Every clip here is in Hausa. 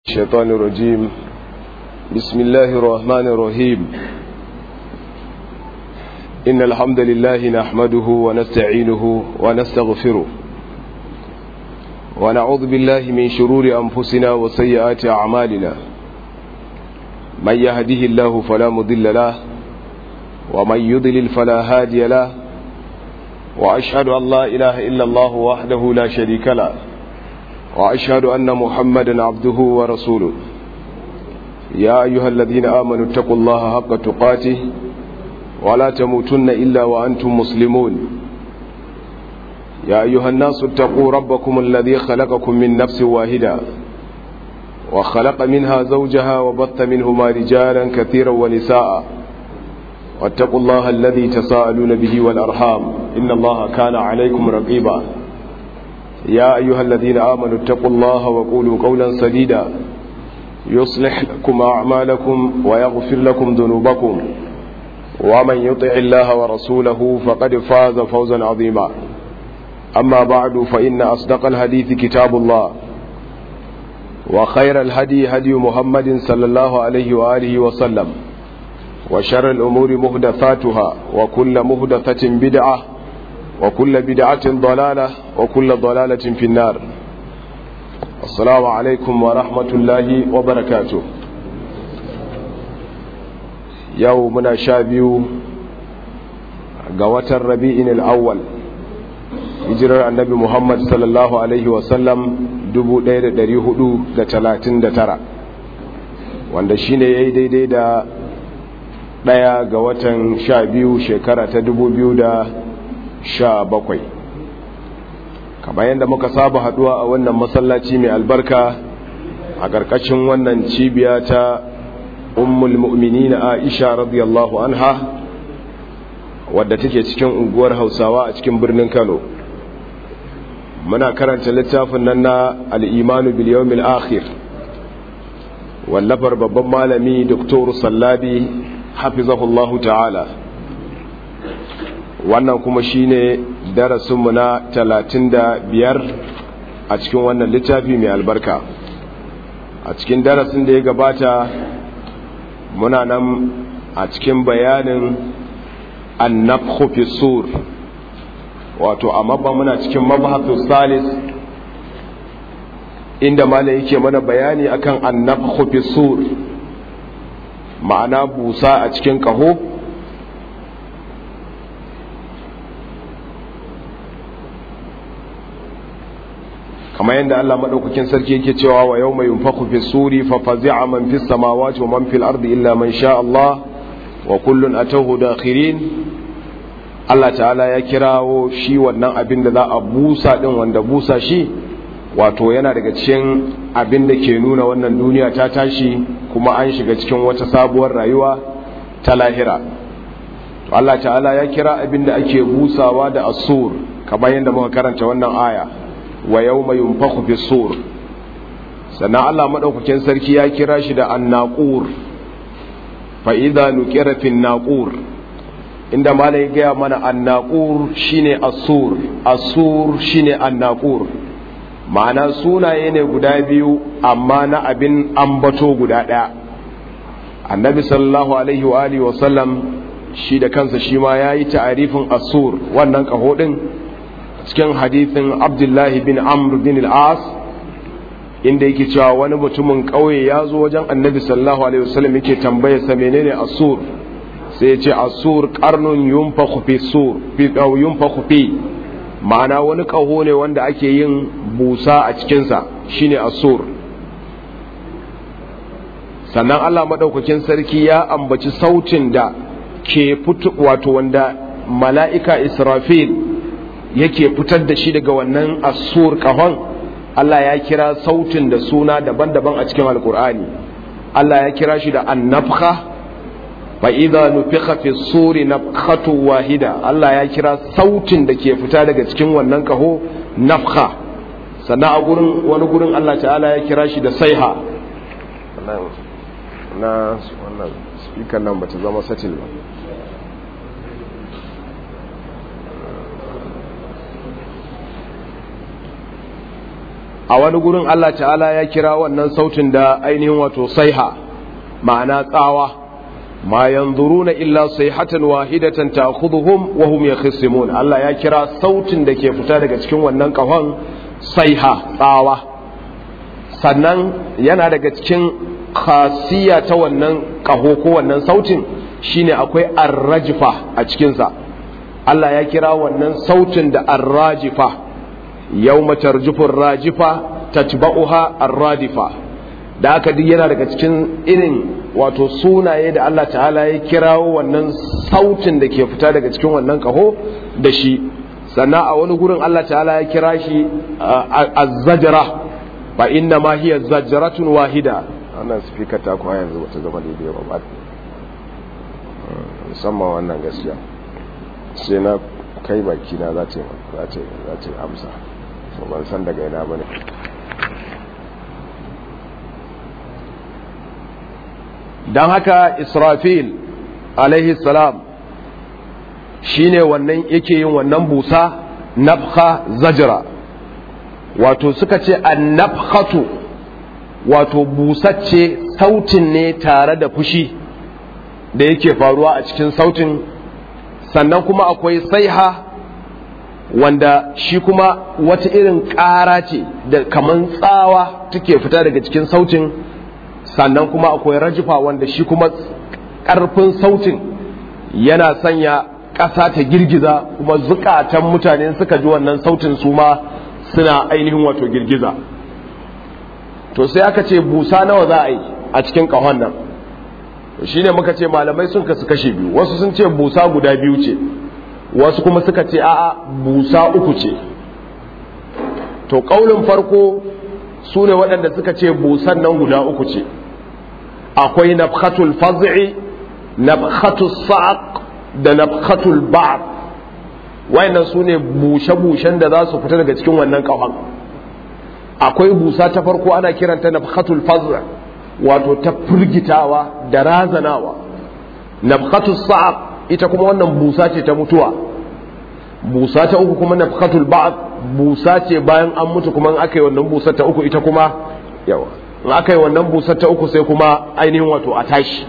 الشيطان الرجيم بسم الله الرحمن الرحيم إن الحمد لله نحمده ونستعينه ونستغفره ونعوذ بالله من شرور أنفسنا وسيئات أعمالنا من يهده الله فلا مضل له ومن يضلل فلا هادي له وأشهد أن لا إله إلا الله وحده لا شريك له وأشهد أن محمدا عبده ورسوله يا أيها الذين آمنوا اتقوا الله حق تقاته ولا تموتن إلا وأنتم مسلمون يا أيها الناس اتقوا ربكم الذي خلقكم من نفس واحدة وخلق منها زوجها وبث منهما رجالا كثيرا ونساء واتقوا الله الذي تساءلون به والأرحام إن الله كان عليكم رقيبا يا أيها الذين آمنوا اتقوا الله وقولوا قولا سديدا يصلح لكم أعمالكم ويغفر لكم ذنوبكم ومن يطع الله ورسوله فقد فاز فوزا عظيما أما بعد فإن أصدق الحديث كتاب الله وخير الهدي هدي محمد صلى الله عليه وآله وسلم وشر الأمور مهدثاتها وكل مهدثة بدعة وكل بدعة ضلالة وكل ضلالة في النار السلام عليكم ورحمة الله وبركاته يومنا شابيو قوة الربيع الأول hijirar annabi Muhammad sallallahu Alaihi wasallam 1439 wanda shi ne ya yi daidai da ɗaya ga watan sha biyu shekara ta 2017 kamar yadda muka saba haduwa a wannan masallaci mai albarka a ƙarƙashin wannan cibiya ta ummul mu'minin aisha radiyallahu anha wadda take cikin unguwar hausawa a cikin birnin kano muna karanta littafin nan na al'imanu biliyomil akhir wallafar babban malami doktor sallabi hafizahullahu ta'ala wannan kuma shine darasinmu na talatin da biyar a cikin wannan littafi mai albarka a cikin darasin da ya gabata muna nan a cikin bayanin annabhu fi sur wato a mabba muna cikin mabhatu salis inda mala yake mana bayani akan annabhu fi sur ma'ana busa a cikin kaho kamar yadda Allah madaukakin sarki yake cewa wa yawma yunfakhu fi suri fa fazi'a man fis samawati wa man fil ardi illa man sha Allah wa kullun atawhu dakhirin Allah ta'ala ya kirawo shi wannan abin da za a busa din wanda busa shi wato yana daga cikin abin da ke nuna wannan duniya ta tashi kuma an shiga cikin wata sabuwar rayuwa ta lahira to Allah ta'ala ya kira abin da ake busawa da asur kamar yadda muka karanta wannan aya wa yawma yunfakhu fi sur sannan Allah madaukakin sarki ya kira shi da annaqur fa idza nuqira fi naqur inda malai gaya mana annaqur shine asur asur shine annaqur ma'ana sunaye ne guda biyu amma na abin ambato guda ɗaya annabi sallallahu alaihi wa alihi wa sallam shi da kansa shi ma yayi ta'arifin asur wannan kaho din cikin hadithin abdullahi bin amr bin al-as inda yake cewa wani mutumin ƙauye ya zo wajen annabi sallallahu alaihi wasallam yake tambaya sa menene asur sai ya ce asur qarnun yunfakhu fi sur fi yunfakhu fi ma'ana wani ƙaho ne wanda ake yin busa a cikinsa shine asur sannan Allah maɗaukakin sarki ya ambaci sautin da ke fito wato wanda mala'ika israfil yake fitar da shi daga wannan asur ƙahon Allah ya kira sautin da suna daban-daban a cikin alkur'ani Allah ya kira shi da annafha fa idza nufikha fi suri nafkhatu wahida Allah ya kira sautin da ke fita daga cikin wannan kaho nafkha sannan a gurin wani gurin Allah ta'ala ya kira shi da saiha na wannan speaker nan bata zama satil ba a wani gurin Allah ta'ala ya kira wannan sautin da ainihin wato saiha ma'ana tsawa ma yanzuruna illa sayhatan wahidatan ta'khudhuhum wa hum yakhisimun Allah ya kira sautin da ke fita daga cikin wannan kahon saiha tsawa sannan yana daga cikin khasiya ta wannan kaho ko wannan sautin shine akwai arrajifa a cikinsa Allah ya kira wannan sautin da arrajifa yawma tarjufur rajifa tatba'uha arradifa da aka duk yana daga cikin irin wato sunaye da Allah ta'ala ya kirawo wannan sautin da ke fita daga cikin wannan kaho da shi sannan a wani gurin Allah ta'ala ya kira shi az-zajra fa inna ma hiya zajratun wahida wannan speaker ta kuwa yanzu bata zama daidai ba ba musamman wannan gaskiya sai na kai baki na za ta amsa ban san daga ina ba ne don haka israfil alaihi salam shine wannan yake yin wannan busa nafha zajira wato suka ce an nafhatu wato busacce sautin ne tare da fushi da yake faruwa a cikin sautin sannan kuma akwai saiha wanda shi kuma wata irin ƙara ce da kaman tsawa take fita daga cikin sautin sannan kuma akwai rajifa wanda shi kuma ƙarfin sautin yana sanya ƙasa ta girgiza kuma zukatan mutane suka ji wannan sautin su ma suna ainihin wato girgiza to sai aka ce busa nawa za a yi a cikin ƙahon nan shi ne muka ce malamai sun kasu kashe biyu wasu sun ce busa guda biyu ce wasu kuma suka ce a'a busa uku ce to ƙaunin farko su ne waɗanda suka ce busan nan guda uku ce akwai nafhatul faz'i nafhatul sa'aq da nafhatul ba'd wayannan su ne bushe-bushen da za su fita daga cikin wannan ƙahon akwai busa ta farko ana kiranta nafhatul faz'i wato ta firgitawa da razanawa nafhatul sa'aq ita kuma wannan busa ce ta mutuwa busa ta uku kuma nafhatul ba'd busa ce bayan an mutu kuma in aka yi wannan busa ta uku ita kuma yawa in aka yi wannan busa ta uku sai kuma ainihin wato a tashi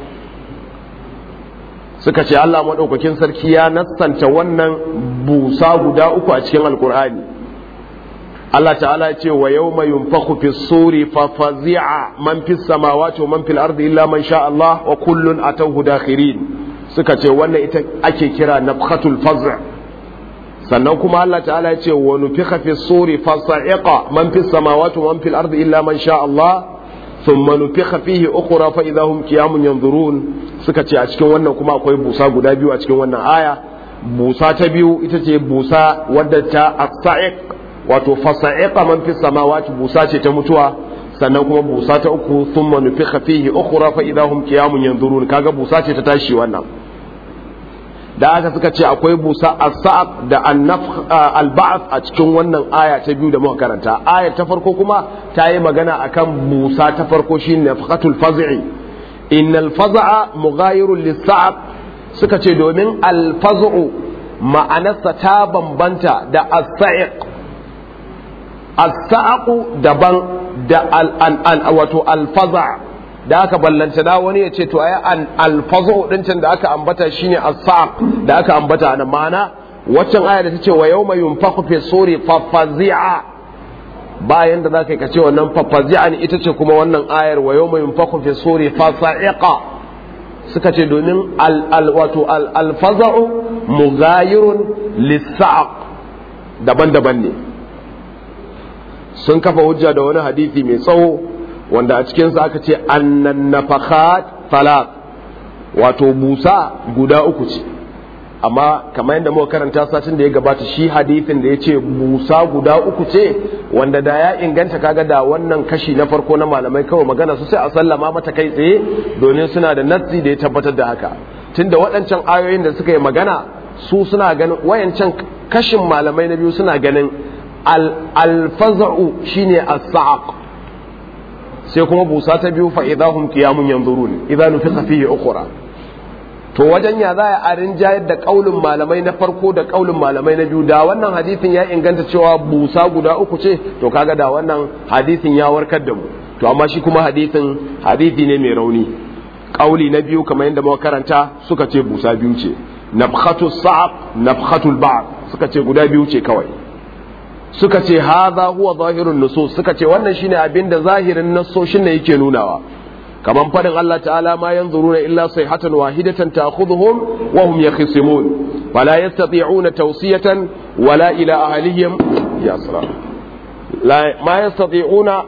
suka ce Allah madaukakin sarki ya nassanta wannan busa guda uku a cikin alkur'ani Allah ta'ala ce wa yawma yunfakhu fi suri fa fazi'a man fis samawati wa man fil ardi illa man sha Allah wa kullun atawhu dakhirin suka ce wannan ita ake kira nafhatul faz' sannan kuma Allah ta'ala ya ce wa nufikha fi suri fa sa'iqa man fis samawati wa man fil ardi illa man sha Allah thumma nufikha fihi ukhra fa idahum qiyamun yanzurun suka ce a cikin wannan kuma akwai busa guda biyu a cikin wannan aya busa ta biyu ita ce busa wadda ta as-sa'iq wato fasa'iqa man fi samawati busa ce ta mutuwa sannan kuma busa ta uku thumma nufikha fihi ukhra fa idahum qiyamun yanzurun kaga busa ce ta tashi wannan da aka suka ce akwai busa as-sa'aq da an-nafkh al-ba'th a cikin wannan aya ta biyu da muka karanta ayar ta farko kuma ta yi magana akan busa ta farko shine nafqatul faz'i innal faz'a mughayirun lis-sa'aq suka ce domin al-faz'u ma'anarsa ta bambanta da as-sa'iq as-sa'aqu daban da al wato al-faza da aka ballanta da wani ya ce to ai an al-fazu din can da aka ambata shine as-sa'q da aka ambata nan ma'ana waccan aya da tace wa yawma yunfaqu fi suri fa fazi'a bayan da zaka ka ce wannan fa fazi'a ne ita ce kuma wannan ayar wa yawma yunfaqu fi suri fa sa'iqa suka ce domin al wato al-faza'u mughayirun lis-sa'q daban-daban ne sun kafa hujja da wani hadisi mai tsawo wanda a cikinsa aka ce annan nafakhat talaq wato busa guda uku ce amma kamar yadda muka karanta satin da ya gabata shi hadisin da ya ce busa guda uku ce wanda da ya inganta kaga da wannan kashi na farko na malamai kawai magana su sai a sallama mata kai tsaye domin suna da nassi da ya tabbatar da haka tunda waɗancan ayoyin da suka yi magana su suna ganin wayancan kashin malamai na biyu suna ganin alfaza'u shine as-sa'aq sai kuma busa ta biyu fa idahum qiyamun yanzurun idan nufiqa fihi ukhra to wajen ya za a rinjayar da kaulin malamai na farko da kaulin malamai na biyu da wannan hadisin ya inganta cewa busa guda uku ce to kaga da wannan hadisin ya warkar da mu to amma shi kuma hadisin hadisi ne mai rauni kauli na biyu kamar yadda muka karanta suka ce busa biyu ce nafkhatu sa'ab nafkhatu ba'd suka ce guda biyu ce kawai suka ce hadha huwa zahirun nusus suka ce wannan shine abin da zahirin nassoshin ne yake nunawa kaman fadin Allah ta'ala ma yanzuruna illa sayhatan wahidatan ta'khudhuhum wa hum yakhisimun fala yastati'una tawsiyatan wala ila ahlihim ya salam la ma yastati'una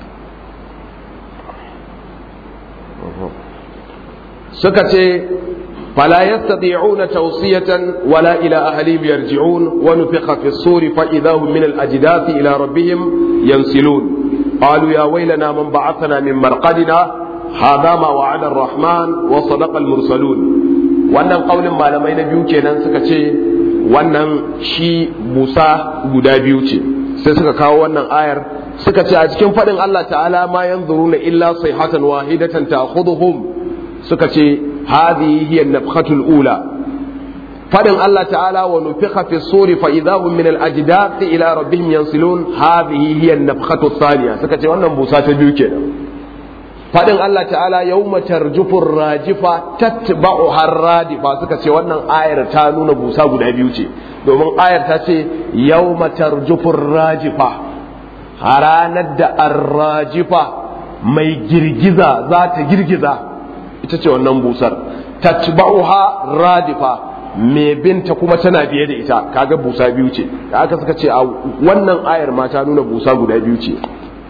suka ce فلا يستطيعون توصية ولا إلى أهلهم يرجعون ونفخ في الصور فإذا هم من الأجداث إلى ربهم ينسلون قالوا يا ويلنا من بعثنا من مرقدنا هذا ما وعد الرحمن وصدق المرسلون wannan kaulin malamai na biyu kenan suka ce wannan shi busa guda biyu ce sai suka kawo wannan ayar suka ce a cikin faɗin Allah ta'ala ma yanzuruna illa sayhatan wahidatan ta'khudhuhum suka ce هذه هي النفخة الأولى فدن الله تعالى ونفخ في الصور فإذا هم من الأجداث إلى ربهم ينصلون هذه هي النفخة الثانية سكتي وانا بوسات بيوكينا فدن الله تعالى يوم ترجف الراجفة تتبعها الرادفة سكتي وانا آير تانون بوسا قد بيوتي domin ayar ta ce yau tarjufin rajifa ranar da arrajifa mai girgiza za ta girgiza ita ce wannan busar tatba'uha radifa me binta kuma tana biye da ita kaga busa biyu ce da aka suka ce a wannan ayar ma ta nuna busa guda biyu ce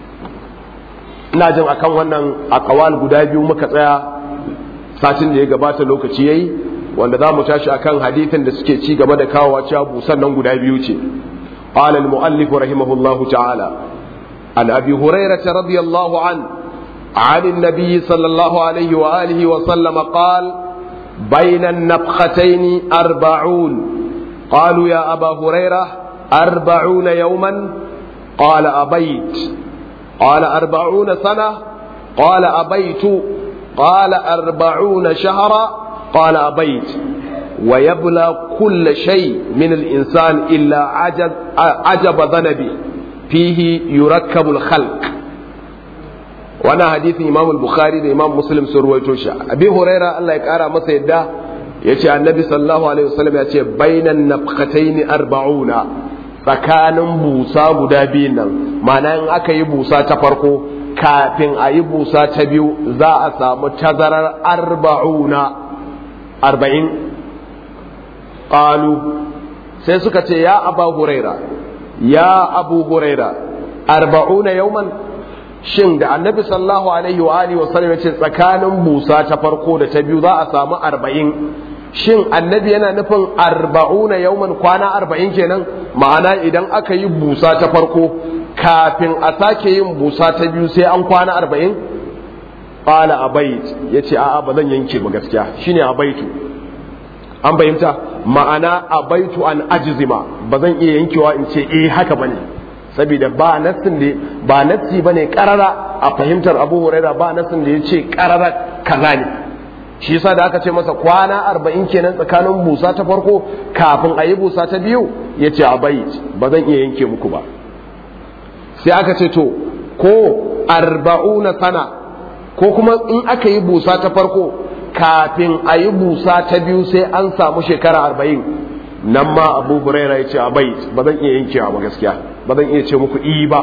ina jin akan wannan akawal guda biyu muka tsaya satin da ya gabata lokaci yayi wanda za mu tashi akan hadithin da suke ci gaba da kawowa cewa busan nan guda biyu ce قال المؤلف رحمه الله تعالى عن ابي هريره رضي الله عنه عن النبي صلى الله عليه وآله وسلم قال بين النفختين أربعون قالوا يا أبا هريرة أربعون يوما قال أبيت قال أربعون سنة قال أبيت قال أربعون شهرا قال أبيت ويبلى كل شيء من الإنسان إلا عجب, عجب ذنبه فيه يركب الخلق wani hadisin imam bukhari da imam muslim sun ruwaito shi abi huraira Allah ya kara masa yadda ya ce annabi sallallahu alaihi wasallam ya ce bainan nafqataini arba'una tsakanin busa guda biyun nan ma'ana in aka yi busa ta farko kafin a yi busa ta biyu za a samu tazarar arba'una arba'in qalu sai suka ce ya aba huraira ya abu huraira arba'una yauman shin da annabi sallallahu alaihi wa alihi wasallam yace tsakanin busa ta farko da ta biyu za a samu arba'in shin annabi yana nufin arba'una yauman kwana arba'in kenan ma'ana idan aka yi busa ta farko kafin a sake yin busa ta biyu sai an kwana arba'in qala abait yace a'a ba zan yanke ba gaskiya shine abaitu an fahimta ma'ana abaitu an ajzima ba zan iya yankewa in ce eh haka bane saboda ba nassin da ba nassi bane karara a fahimtar Abu Huraira ba nassin da yace karara kaza ne shi yasa da aka ce masa kwana arba'in kenan tsakanin busa ta farko kafin a yi busa ta biyu yace abait ba zan iya yanke muku ba sai aka ce to ko arba'una sana ko kuma in aka yi busa ta farko kafin a yi busa ta biyu sai an samu shekara arba'in nan ma abu huraira ya ce abait ba zan iya yankewa ba gaskiya ba zan iya ce muku i ba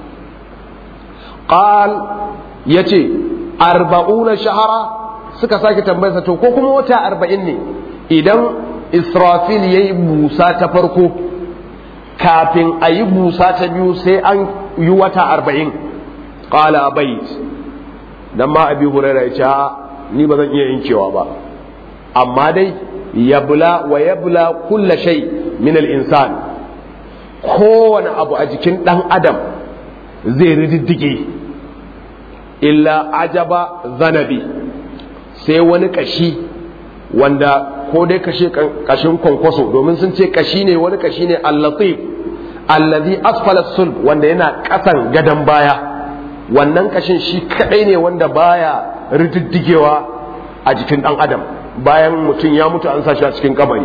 qal ya ce arba'una shahara suka sake tambayarsa to ko kuma wata arba'in ne idan israfil ya yi busa ta farko kafin a yi busa ta biyu sai an yi wata arba'in qala abait dan ma abi huraira ya ce ni ba zan iya yankewa ba amma dai yabla wa yabla kulla shay min al-insan kowane abu a jikin dan adam zai rididdige illa ajaba zanabi sai wani kashi wanda ko dai kashe kashin kwankwaso domin sun ce kashi ne wani kashi ne allatif allazi asfala sulb wanda yana kasan gadan baya wannan kashin shi kadai ne wanda baya rididdigewa a jikin dan adam bayan mutum ya mutu an sa shi a cikin kabari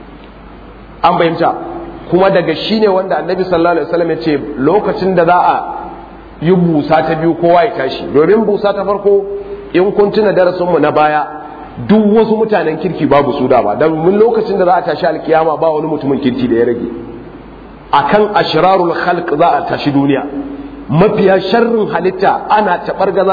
an bayyanta kuma daga shi ne wanda annabi sallallahu alaihi wasallam ya ce lokacin da za a yi busa ta biyu kowa ya tashi domin busa ta farko in kun tuna darasinmu na baya duk wasu mutanen kirki babu su da ba don mun lokacin da za a tashi alkiyama ba wani mutumin kirki da ya rage akan ashrarul khalq za a tashi duniya mafiya sharrin halitta ana taɓargaza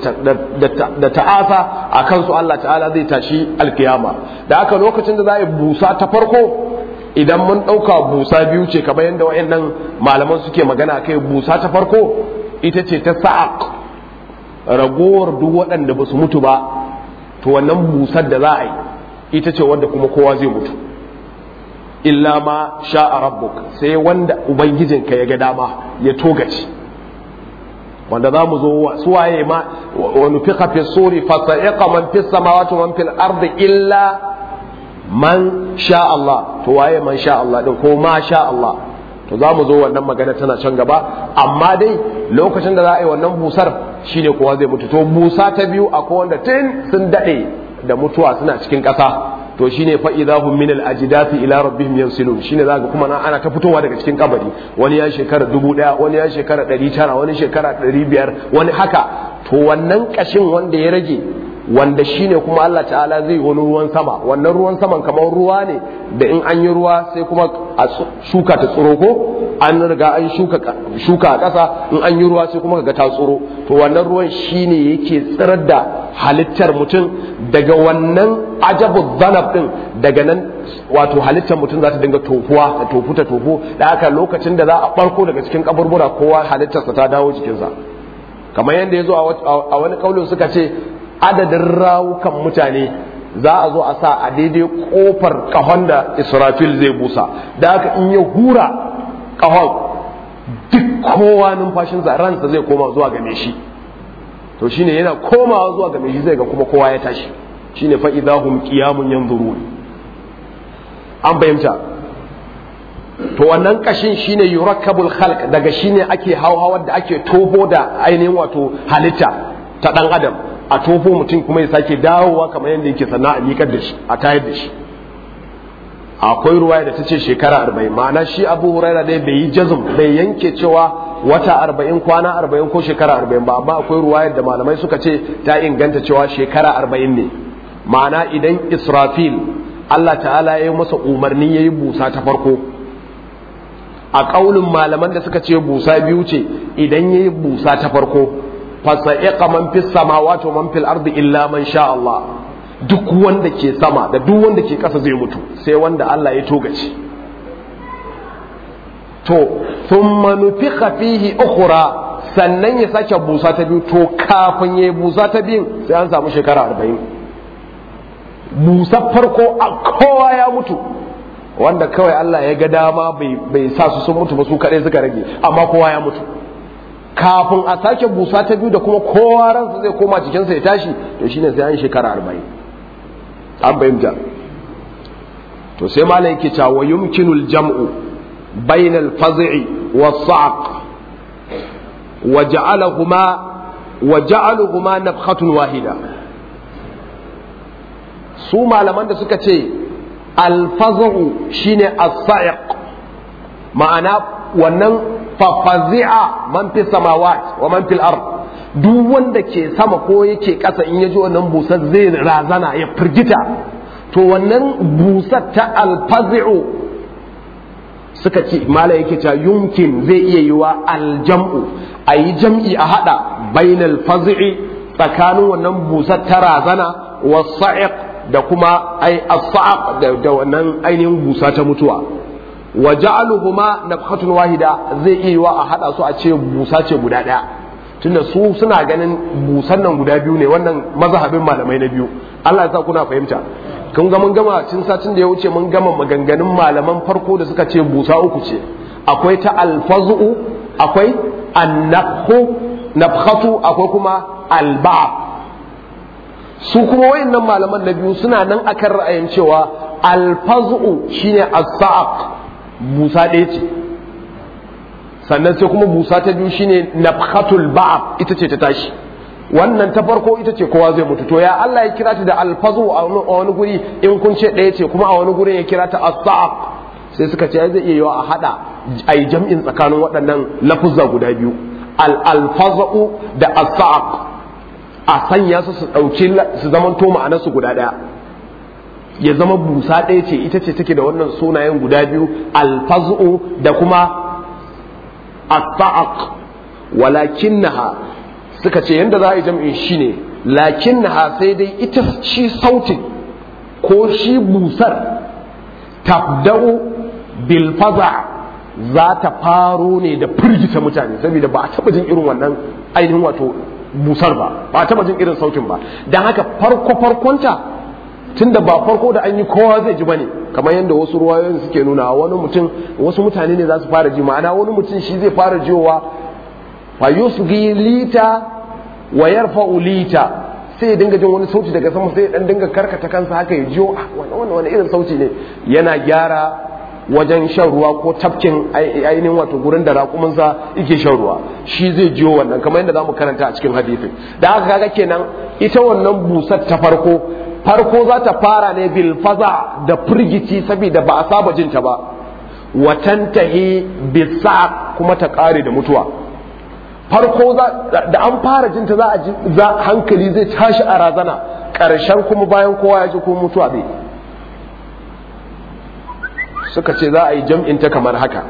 da ta'afa a kansu Allah ta'ala zai tashi alkiyama da aka lokacin da za a yi busa ta farko idan mun ɗauka busa biyu ce kamar yadda wayannan malaman suke magana kai busa ta farko ita ce ta sa'aq ragowar duk waɗanda ba su mutu ba to wannan busar da za a yi ita ce wanda kuma kowa zai mutu illa ma sha'a rabbuk sai wanda ubangijinka ya ga dama ya togace wanda za mu zo suwaye ma wa nufiqa fi suri fa sa'iqa man fis samawati wa man fil ardi illa man sha Allah to waye man sha Allah din ko ma sha Allah to za mu zo wannan magana tana can gaba amma dai lokacin da za a yi wannan busar shine kowa zai mutu to busa ta biyu akwai wanda tun sun dade da mutuwa suna cikin ƙasa to shine fa idahum min al ajdathi ila rabbihim yansilun shine zaka kuma na ana ta fitowa daga cikin kabari wani ya shekara dubu daya wani ya shekara ɗari tara wani shekara ɗari biyar wani haka to wannan kashin wanda ya rage wanda shine kuma Allah ta'ala zai wani ruwan sama wannan ruwan saman kamar ruwa ne da in an yi ruwa sai kuma a shuka ta tsiro ko an riga an shuka shuka a ƙasa in an yi ruwa sai kuma ga ta tsiro to wannan ruwan shine yake tsirar da halittar mutum daga wannan ajabu zanab din daga nan wato halittar mutum za ta dinga tofuwa ta tofu ta tofu da haka lokacin da za a barko daga cikin kaburbura kowa halittarsa ta dawo jikinsa kamar yadda ya zo a wani kaulin suka ce adadin rawukan mutane za a zo a sa a daidai kofar kahon da israfil zai busa da haka in ya hura kahon duk kowa numfashinsa ransa zai koma zuwa game shi to shine yana komawa zuwa game shi zai ga kuma kowa ya tashi shine fa idahum qiyamun yanzurun an bayyanta to wannan kashin shine yurakkabul khalq daga shine ake hauhawar da ake toho da ainihin wato halitta ta dan adam a tofo mutum kuma ya sake dawowa kamar yadda yake sannan a miƙar da shi a tayar da shi akwai ruwaya da ta ce shekara arba'in ma'ana shi abu huraira dai bai yi jazum bai yanke cewa wata arba'in kwana arba'in ko shekara arba'in ba amma akwai ruwayar da malamai suka ce ta inganta cewa shekara arba'in ne ma'ana idan israfil allah ta'ala ya yi masa umarni ya yi busa ta farko a ƙaunin malaman da suka ce busa biyu ce idan ya yi busa ta farko fasa'iqa man fis samawati wa man fil ardi illa man sha Allah duk wanda ke sama da duk wanda ke ƙasa zai mutu sai wanda Allah ya togace to thumma nufiqa fihi ukhra sannan ya sake busa ta biyu to kafin ya busa ta biyu sai an samu shekara arba'in busa farko a kowa ya mutu wanda kawai Allah ya ga dama bai sa su sun mutu ba su kaɗai suka rage amma kowa ya mutu kafin a sake busa ta biyu da kuma kowa ransa zai koma jikinsa ya tashi to shine sai an shekara arba'in an bayyanta to sai malam yake cewa wa yumkinul jam'u bainal faz'i was sa'q wa ja'alahuma wa ja'aluhuma nafkhatun wahida su malaman da suka ce al-faz'u shine as-sa'iq ma'ana wannan fafazi'a man fi samawat wa man fil ard duk wanda ke sama ko yake ƙasa in ya ji wannan busar zai razana ya firgita to wannan busar ta alfazi'u suka ce mala yake cewa yumkin zai iya yiwa aljam'u a yi jam'i a haɗa bainal fazi'i tsakanin wannan busar ta razana wa sa'iq da kuma ai as da wannan ainihin busa ta mutuwa wa ja'aluhuma nafhatun wahida zai iya yiwa a hada su a ce busa ce guda daya tunda su suna ganin busan nan guda biyu ne wannan mazhabin malamai na biyu Allah ya sa kuna fahimta kun ga mun gama cin satin da ya wuce mun gama maganganun malaman farko da suka ce busa uku ce akwai ta alfazu akwai annafhu nafhatu akwai kuma alba'ab su kuma wayannan malaman na biyu suna nan akan ra'ayin cewa alfazu shine as-sa'aq busa ɗaya ce sannan sai kuma busa ta biyu shine nafhatul ba'ab ita ce ta tashi wannan ta farko ita ce kowa zai mutu to ya Allah ya kira ta da alfazu a wani guri in kun ce ɗaya ce kuma a wani gurin ya kira ta as-sa'aq sai suka ce zai iya yiwa a hada a yi jam'in tsakanin waɗannan lafuzza guda biyu al-alfazu da as-sa'aq a sanya su su ɗauki su zaman to ma'anarsu guda ɗaya ya zama busa ɗaya ce ita ce take da wannan sunayen guda biyu alfazu da kuma as-sa'aq walakinnaha suka ce yanda za a yi jam'in shi ne lakinnaha sai dai ita shi sautin ko shi busar tabda'u bil faza za ta faro ne da firgita mutane saboda ba a taba jin irin wannan ainihin wato busar ba ba a taba jin irin sautin ba don haka farko farkonta tunda ba farko da an yi kowa zai ji bane kamar yadda wasu ruwayoyin suke nuna wani mutum wasu mutane ne za su fara ji ma'ana wani mutum shi zai fara jiyowa fa yusgi lita wa yarfa'u lita sai ya dinga jin wani sauti daga sama sai ya dan dinga karkata kansa haka ya jiyo wani wani irin sauti ne yana gyara wajen shan ruwa ko tafkin ainihin wato gurin da raƙuminsa yake shan ruwa shi zai jiyo wannan kamar yadda zamu karanta a cikin hadisin da haka kaga kenan ita wannan busar ta farko farko za ta fara ne bil faza da firgici saboda ba a saba jinta ba watantahi bisa kuma ta kare da mutuwa farko da an fara jinta za a ji za hankali zai tashi a razana ƙarshen kuma bayan kowa ya ji ko mutuwa bai suka ce za a yi jam'in ta kamar haka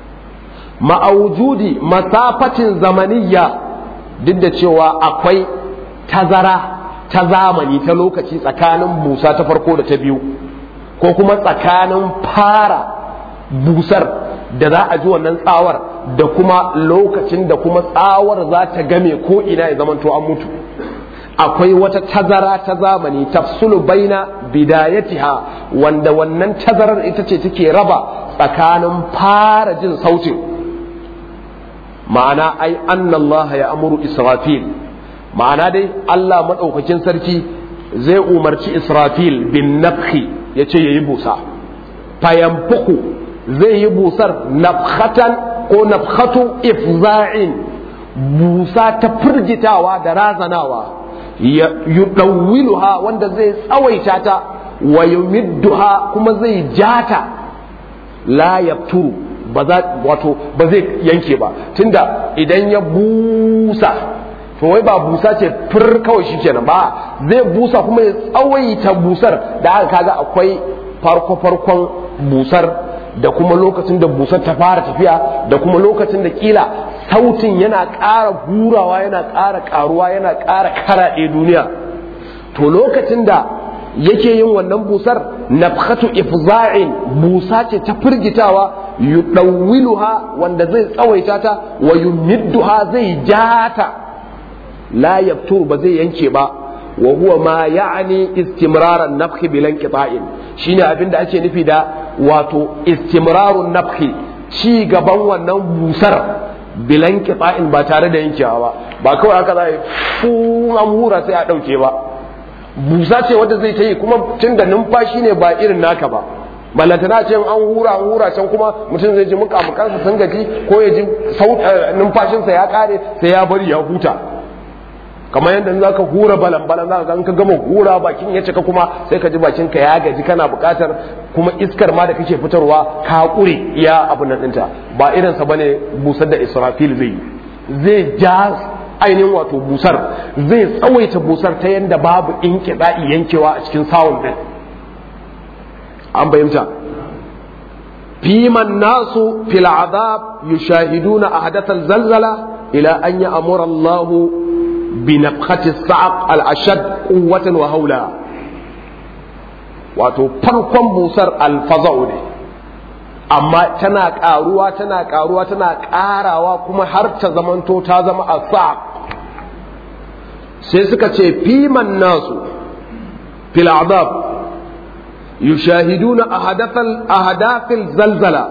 ma'aujudi masafatin zamaniya duk da cewa akwai tazara ta zamani ta lokaci tsakanin busa ta farko da ta biyu ko kuma tsakanin fara busar da za a ji wannan tsawar da kuma lokacin da kuma tsawar za ta game ko ina ya zamanto an mutu akwai wata tazara ta zamani tafsulu baina bidayatiha wanda wannan tazarar ita ce take raba tsakanin fara jin sautin ma'ana ai annallaha ya amuru israfil ma'ana dai Allah maɗaukakin sarki zai umarci israfil bin nafhi ya ce ya yi busa fayamfuku zai yi busar nafhatan ko nafhatu ifza'in busa ta firgitawa da razanawa yudawwiluha wanda zai tsawaita ta wa yumidduha kuma zai jata la yafturu ba za wato ba zai yanke ba tunda idan ya busa to wai ba busa ce fir kawai shikenan ba zai busa kuma ya tsawaita busar da aka kaga akwai farko farkon busar da kuma lokacin da busar ta fara tafiya da kuma lokacin da kila sautin yana ƙara hurawa yana ƙara ƙaruwa yana ƙara karaɗe duniya to lokacin da yake yin wannan busar nafkhatu ifza'in busa ce ta firgitawa yudawwiluha wanda zai tsawaita ta wa yumidduha zai jata la yaftur ba zai yanke ba wa huwa ma ya'ni istimraran nafhi bilan qita'in shine abinda ake nufi da wato istimrarun nafhi ci gaban wannan busar bilan qita'in ba tare da yankewa ba ba kawai haka za a yi fu an hura sai a dauke ba busa ce wadda zai ta yi kuma tun da numfashi ne ba irin naka ba ballantana ce an hura an hura can kuma mutum zai ji mukamukansa sun gaji ko ya ji numfashinsa ya kare sai ya bari ya huta kamar yadda za ka hura balan balan za ka ka gama hura bakin ya cika kuma sai ka ji bakin ka ya gaji kana buƙatar kuma iskar ma da kake fitarwa ka kure iya abin nan ɗinta ba irinsa bane busar da israfil zai zai ja ainihin wato busar zai tsawaita busar ta yadda babu in kiɗa'i yankewa a cikin sawun ɗin an bayyanta fiman nasu fil azab yushahiduna ahdathal zalzala ila an ya'mura Allahu بنفخة الصعق الأشد قوة وهولا wato farkon busar alfaza'u ne amma tana ƙaruwa tana ƙaruwa tana ƙarawa kuma har ta zamanto ta zama a sai suka ce fiman nasu fil azab yushahiduna ahadathal zalzala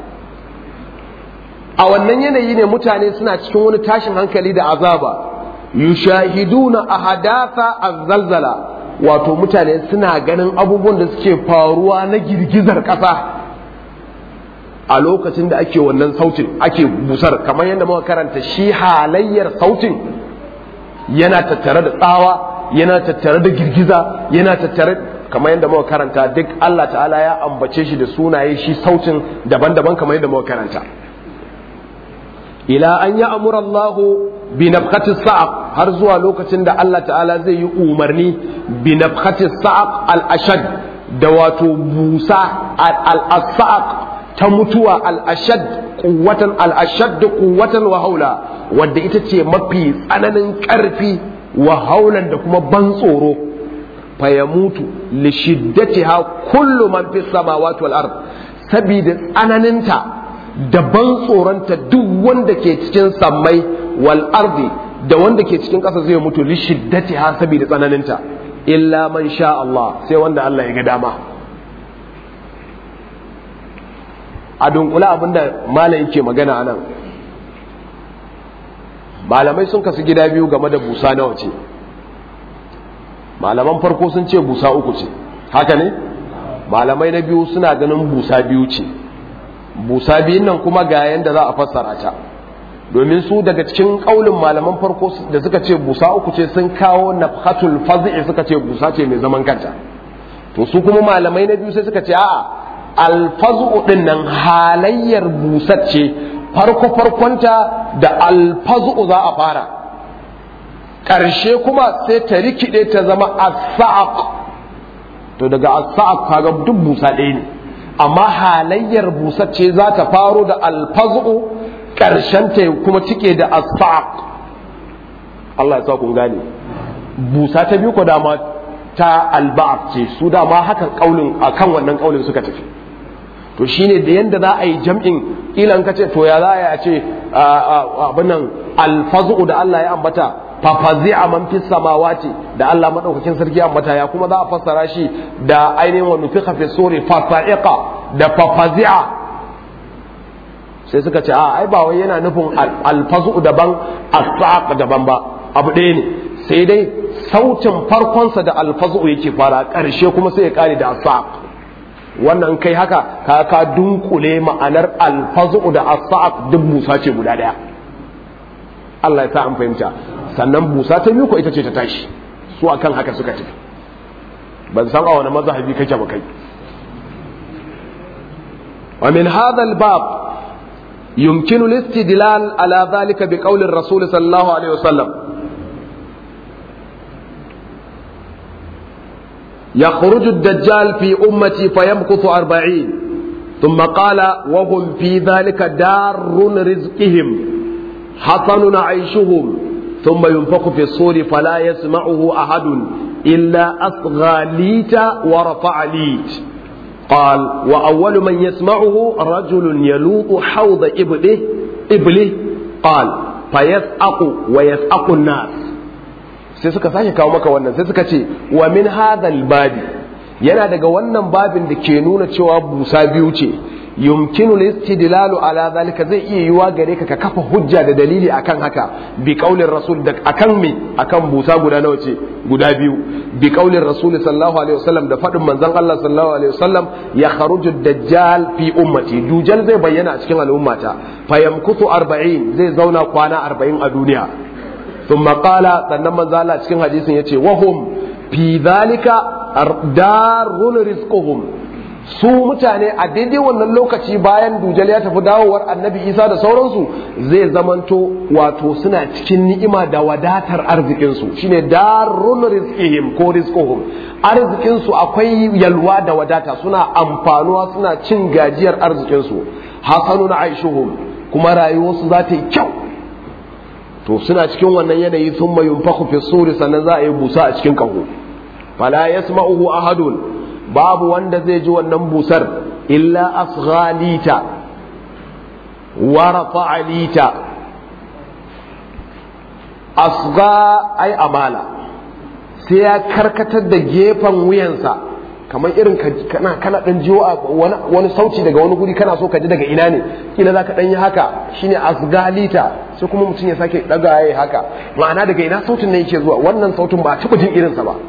a wannan yanayi ne mutane suna cikin wani tashin hankali da azaba yushahiduna ahadatha azzalzala wato mutane suna ganin abubuwan da suke faruwa na girgizar ƙasa a lokacin da ake wannan sautin ake busar kamar yadda muka karanta shi halayyar sautin yana tattare da tsawa yana tattare da girgiza yana tattare kamar yadda muka karanta duk Allah ta'ala ya ambace shi da sunaye shi sautin daban-daban kamar yadda muka karanta ila an ya amura Allah bi nafkhati sa'aq har zuwa lokacin da Allah ta'ala zai yi umarni bi nafkhati sa'aq al-ashad da wato busa al-sa'aq ta mutuwa al-ashad quwwatan al-ashad quwwatan wa haula wadda ita ce mafi tsananin karfi wa haulan da kuma ban tsoro fa yamutu li shiddatiha kullu man fis samawati wal ard sabida tsananinta da ban tsoronta duk wanda ke cikin sammai wal ardi da wanda ke cikin ƙasa zai mutu li shiddati ha saboda tsananinta illa man sha Allah sai wanda Allah ya ga dama a dunkula abinda malam yake magana anan malamai sun kasu gida biyu game da busa nawa ce malaman farko sun ce busa uku ce haka ne malamai na biyu suna ganin busa biyu ce busa biyun nan kuma ga yanda za a fassara ta domin su daga cikin kaulin malaman farko da suka ce busa uku ce sun kawo nafhatul faz'i suka ce busa ce mai zaman kanta to su kuma malamai na biyu sai suka ce a'a alfazu din nan halayyar busar ce farko farkonta da alfazu za a fara ƙarshe kuma sai ta rikide ta zama as-sa'aq to daga as-sa'aq kaga duk busa ɗaya ne amma halayyar busar ce za ta faro da alfazu ƙarshen ta kuma cike da asfaq Allah ya sa kun gane busa ta biyu ko dama ta alba'af ce su dama haka kaulin akan wannan kaulin suka tafi to shine da yanda za a yi jam'in ilan ka ce to ya za a ce abin nan alfazu da Allah ya ambata fafazi'a man fis samawati da Allah madaukakin sarki ambata ya kuma za a fassara shi da ainihin wa nufiqa fi suri fasa'iqa da fafazi'a sai suka ce a ai ba wai yana nufin alfazu daban as daban ba abu ɗaya ne sai dai sautin farkonsa da alfazu yake fara ƙarshe kuma sai ya kare da as wannan kai haka ka ka dunkule ma'anar alfazu da as duk busa ce guda ɗaya Allah ya sa an fahimta sannan busa ta biyu ko ita ce ta tashi su akan haka suka tafi ban san a wani mazhabi kake ba kai wa min hadha al-bab يمكن الاستدلال على ذلك بقول الرسول صلى الله عليه وسلم يخرج الدجال في أمتي فيمكث أربعين ثم قال وهم في ذلك دار رزقهم حسن عيشهم ثم ينفخ في الصور فلا يسمعه أحد إلا أصغى ليت ورفع ليت قال وأول من يسمعه رجل يلوط حوض إبله إبله قال فيسأق ويسأق الناس sai suka sake kawo maka wannan sai suka ce wa min hadhal babi yana daga wannan babin da ke nuna cewa busa biyu ce yumkinu listidlalu ala zalika zai iya yiwa gare ka ka kafa hujja da dalili akan haka bi qaulin rasul da akan me akan busa guda nawa ce guda biyu bi qaulin rasul sallallahu alaihi wasallam da fadin manzon Allah sallallahu alaihi wasallam ya kharuju dajjal fi ummati dujal zai bayyana a cikin al'ummata fayamkutu 40 zai zauna kwana 40 a duniya thumma qala sannan manzon Allah cikin hadisin yace wahum fi dhalika darun rizquhum su mutane a daidai wannan lokaci bayan dujal ya tafi dawowar annabi isa da sauransu zai zamanto wato suna cikin ni'ima da wadatar arzikinsu shine darun rizqihim ko rizquhum arzikinsu akwai yalwa da wadata suna amfanuwa suna cin gajiyar arzikinsu hasanun aishuhum kuma rayuwarsu za ta yi kyau to suna cikin wannan yanayi sun mayun fakhu fi suri sannan za a yi busa a cikin kaho fala yasma'uhu ahadun babu wanda zai ji wannan busar illa asghalita wa rafa'alita asga ai amala sai ya karkatar da gefen wuyansa kamar irin kana kana dan jiwo wani sauci daga wani guri kana so ka ji daga ina ne kila za ka dan yi haka shine asgalita sai kuma mutum ya sake daga yayi haka ma'ana daga ina sautin nan yake zuwa wannan sautin ba taɓa jin irinsa ba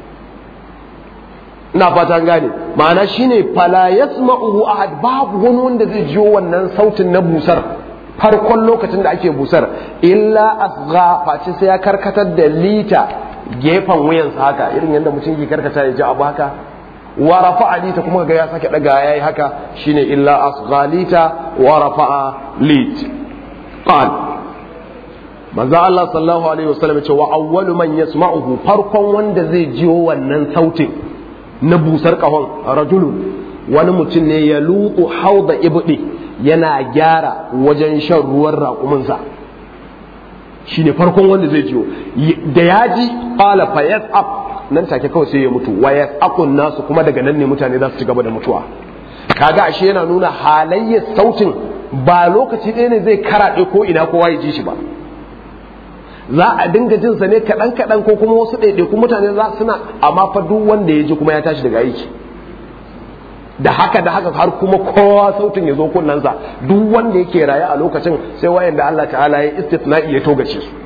ina fata gane ma'ana shine fala yasma'uhu ahad babu wani wanda zai jiyo wannan sautin na busar farkon lokacin da ake busar illa asgha face sai ya karkatar da lita gefen wuyansa haka irin yadda mutum ke karkata ya ji abu haka wa rafa'a lita kuma ga ya sake daga yayi haka shine illa asgha lita wa rafa'a lit qal manzo Allah sallallahu alaihi wasallam ya ce wa awwalu man yasma'uhu farkon wanda zai jiyo wannan sautin na busar kahon rajulun wani mutum ne ya lutu hauda ibdi yana gyara wajen shan ruwan raƙuminsa shi ne farkon wanda zai jiyo da ya ji ƙala fa yas'aq nan take kawai sai ya mutu wa yas'aqun nasu kuma daga nan ne mutane za su ci gaba da mutuwa kaga ashe yana nuna halayyar sautin ba lokaci ɗaya ne zai karaɗe ko ina kowa ya ji shi ba za a dinga jin sa ne kaɗan kaɗan ko kuma wasu ɗaiɗaiku mutane za suna amma fa duk wanda ya ji kuma ya tashi daga aiki da haka da haka har kuma kowa sautin ya zo kunnansa duk wanda yake raye a lokacin sai wayan da Allah ta'ala ya istithna'i ya togace su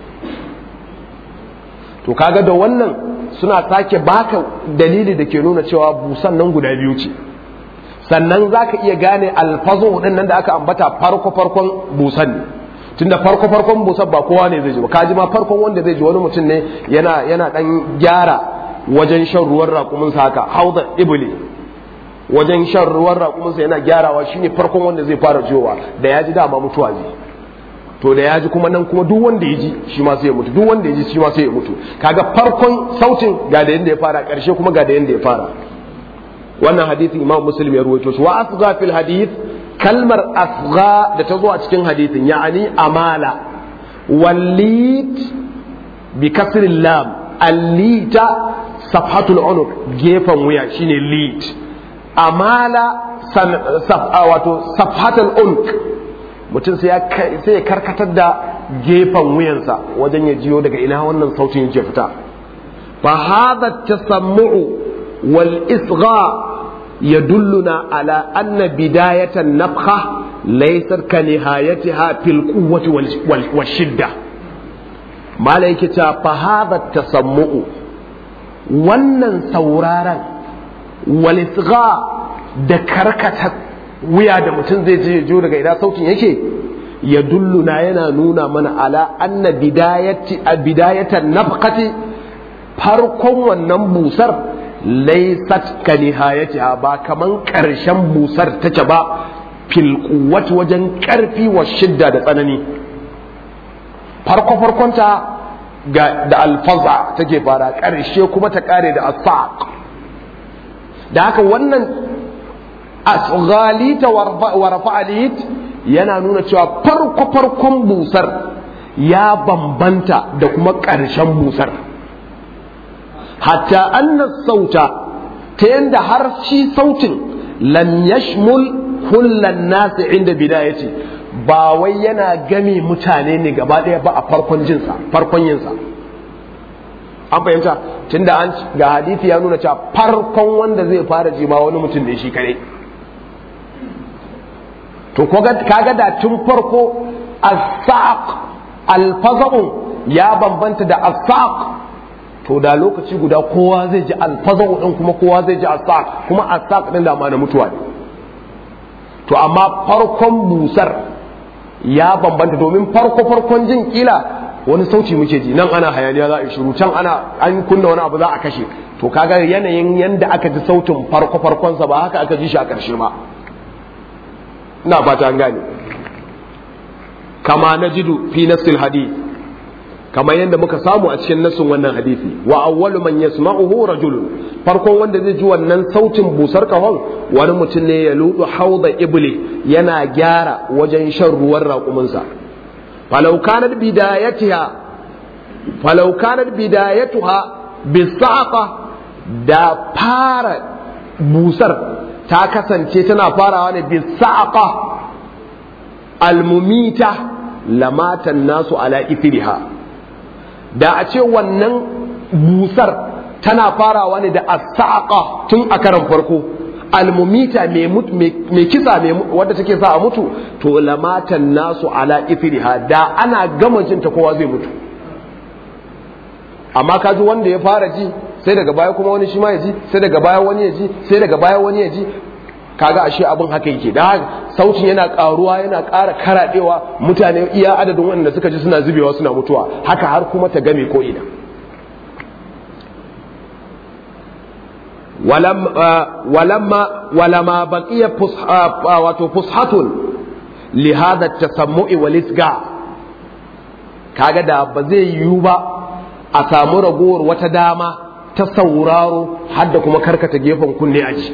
to kaga da wannan suna sake baka dalili da ke nuna cewa busan nan guda biyu ce sannan zaka iya gane alfazo din nan da aka ambata farko farkon busan ne tunda farko farkon busan ba kowa ne zai ji ba kaji ma farkon wanda zai ji wani mutum ne yana yana dan gyara wajen shan ruwan raƙuminsa haka hauda ibli wajen shan ruwan raƙuminsa yana gyarawa shine farkon wanda zai fara jiyowa da ya ji dama mutuwa zai to da ya ji kuma nan kuma duk wanda ya ji shi ma sai ya mutu duk wanda ya ji shi ma sai ya mutu kaga farkon sautin ga da yanda ya fara ƙarshe kuma ga da yanda ya fara wannan hadisin imam muslim ya ruwaito shi wa asgha fil hadith kalmar asgha da ta zo a cikin hadisin ya'ani amala wallit bi kasril lam allita safhatul unuq gefen wuya shine lit amala wato safhatul unq mutum sai ya karkatar da gefen wuyansa wajen ya jiyo daga ina wannan sautin yake fita fa hadha tasammu'u wal isgha yadulluna ala anna bidayatan nafkha laysat ka nihayatiha fil quwwati wal shidda mala yake ta fa hadha tasammu'u wannan sauraron walisga da karkata wuya da mutum zai je jo daga ina sautin yake ya dulluna yana nuna mana ala anna bidayati a bidayatan nafqati farkon wannan busar laysat ka nihayatiha ba kaman karshen busar take ba fil quwwati wajen karfi wa shidda da tsanani farko farkonta ga da alfaza take fara karshe kuma ta kare da asaq da haka wannan asghalita wa rafa'alit yana nuna cewa farko farkon busar ya bambanta da kuma ƙarshen busar hatta annas sauta ta yanda har shi sautin lam yashmul kullan nasi inda bidayati ba wai yana game mutane ne gaba ɗaya ba a farkon jinsa farkon yinsa an fahimta tunda an ga hadisi ya nuna cewa farkon wanda zai fara ji ma wani mutum ne shi kare to kaga da tun farko as-saq al ya bambanta da as-saq to da lokaci guda kowa zai ji al-faza'u din kuma kowa zai ji as-saq kuma as-saq din da ma na mutuwa ne to amma farkon busar ya bambanta domin farko farkon jin kila wani sauci muke ji nan ana hayaniya za a yi shiru can ana an kunna wani abu za a kashe to kaga yanayin yanda aka ji sautin farko farkonsa ba haka aka ji shi a ƙarshe ba ina fata an gane kama najidu fi nassil hadith kama yadda muka samu a cikin nassin wannan hadisi wa awwalu man yasma'uhu rajulun farkon wanda zai ji wannan sautin busar kahon wani mutum ne ya ludu hauda ibli yana gyara wajen shan ruwan raƙuminsa falau kanat bidayatiha falau kanat bidayatuha bisaqa da fara busar ta kasance tana farawa ne bisaqa almumita lamatan nasu ala ithriha da a ce wannan busar tana farawa ne da asaqa tun a karan farko almumita mai kisa wadda take sa a mutu to lamatan nasu ala ithriha da ana gama jinta kowa zai mutu amma kaji wanda ya fara ji sai daga baya kuma wani shi ma ya ji sai daga baya wani ya ji sai daga baya wani ya ji kaga ashe abin haka yake da sautin yana karuwa yana ƙara karaɗewa mutane iya adadin wanda suka ji suna zubewa suna mutuwa haka har kuma ta game ko ina walamma walama baqiya wato fushatun li hadha tasammu'i wal isga kaga da ba zai yiwu ba a samu ragowar wata dama ta sauraro har da kuma karkata gefen kunne aji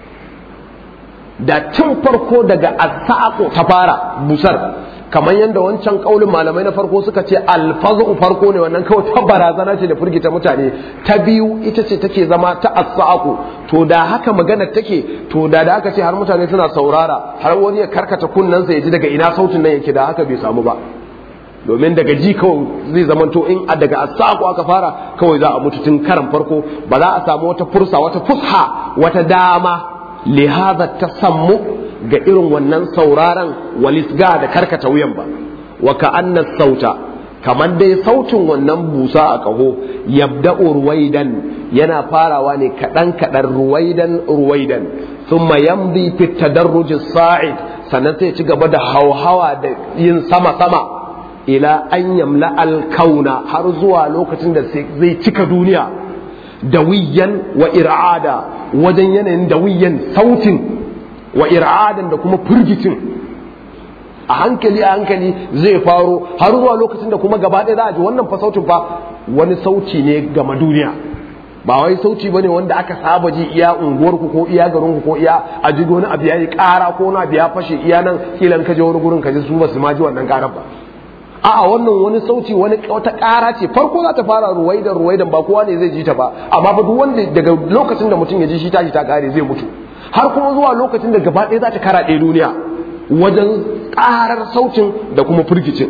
da tun farko daga asako ta fara busar kamar yadda wancan kaulin malamai na farko suka ce alfazu farko ne wannan kawai ta barazana ce da firgita mutane ta biyu ita ce take zama ta asako to da haka magana take to da da aka ce har mutane suna saurara har wani ya karkata kunnensa ya ji daga ina sautin nan yake da haka bai samu ba domin daga ji kawai zai zamanto in a daga asako aka fara kawai za a mutu tun karan farko ba za a samu wata fursa wata fusha wata dama lihaza ta sammu ga irin wannan sauraron walisga da karkata wuyan ba wa ka'anna sauta kamar dai sautin wannan busa a kaho yabda'u ruwaidan yana farawa ne kaɗan kaɗan ruwaidan ruwaidan thumma yamdi fi tadarruj sa'id sannan sai ci gaba da hauhawa da yin sama sama ila an yamla alkauna har zuwa lokacin da zai cika duniya dawiyan wa ir'ada wajen yanayin dawiyan sautin wa ir'adan da kuma firgicin a hankali a hankali zai faro har zuwa lokacin da kuma gaba ɗaya za a ji wannan fa sautin fa wani sauti ne gama duniya ba wai sauti bane wanda aka saba ji iya unguwarku ko iya garinku ko iya a ji wani abu yayi ƙara ko wani abu ya fashe iya nan kilan ka je wani gurin ka ji su ba su ma ji wannan ƙarar ba a'a wannan wani sauti wani wata ƙara ce farko za ta fara ruwaidan ruwaidan ba kowa ne zai ji ta ba amma ba duk wanda daga lokacin da mutum ya ji shi tashi ta kare zai mutu har kuma zuwa lokacin da gaba ɗaya za ta karaɗe duniya wajen ƙarar sautin da kuma firgicin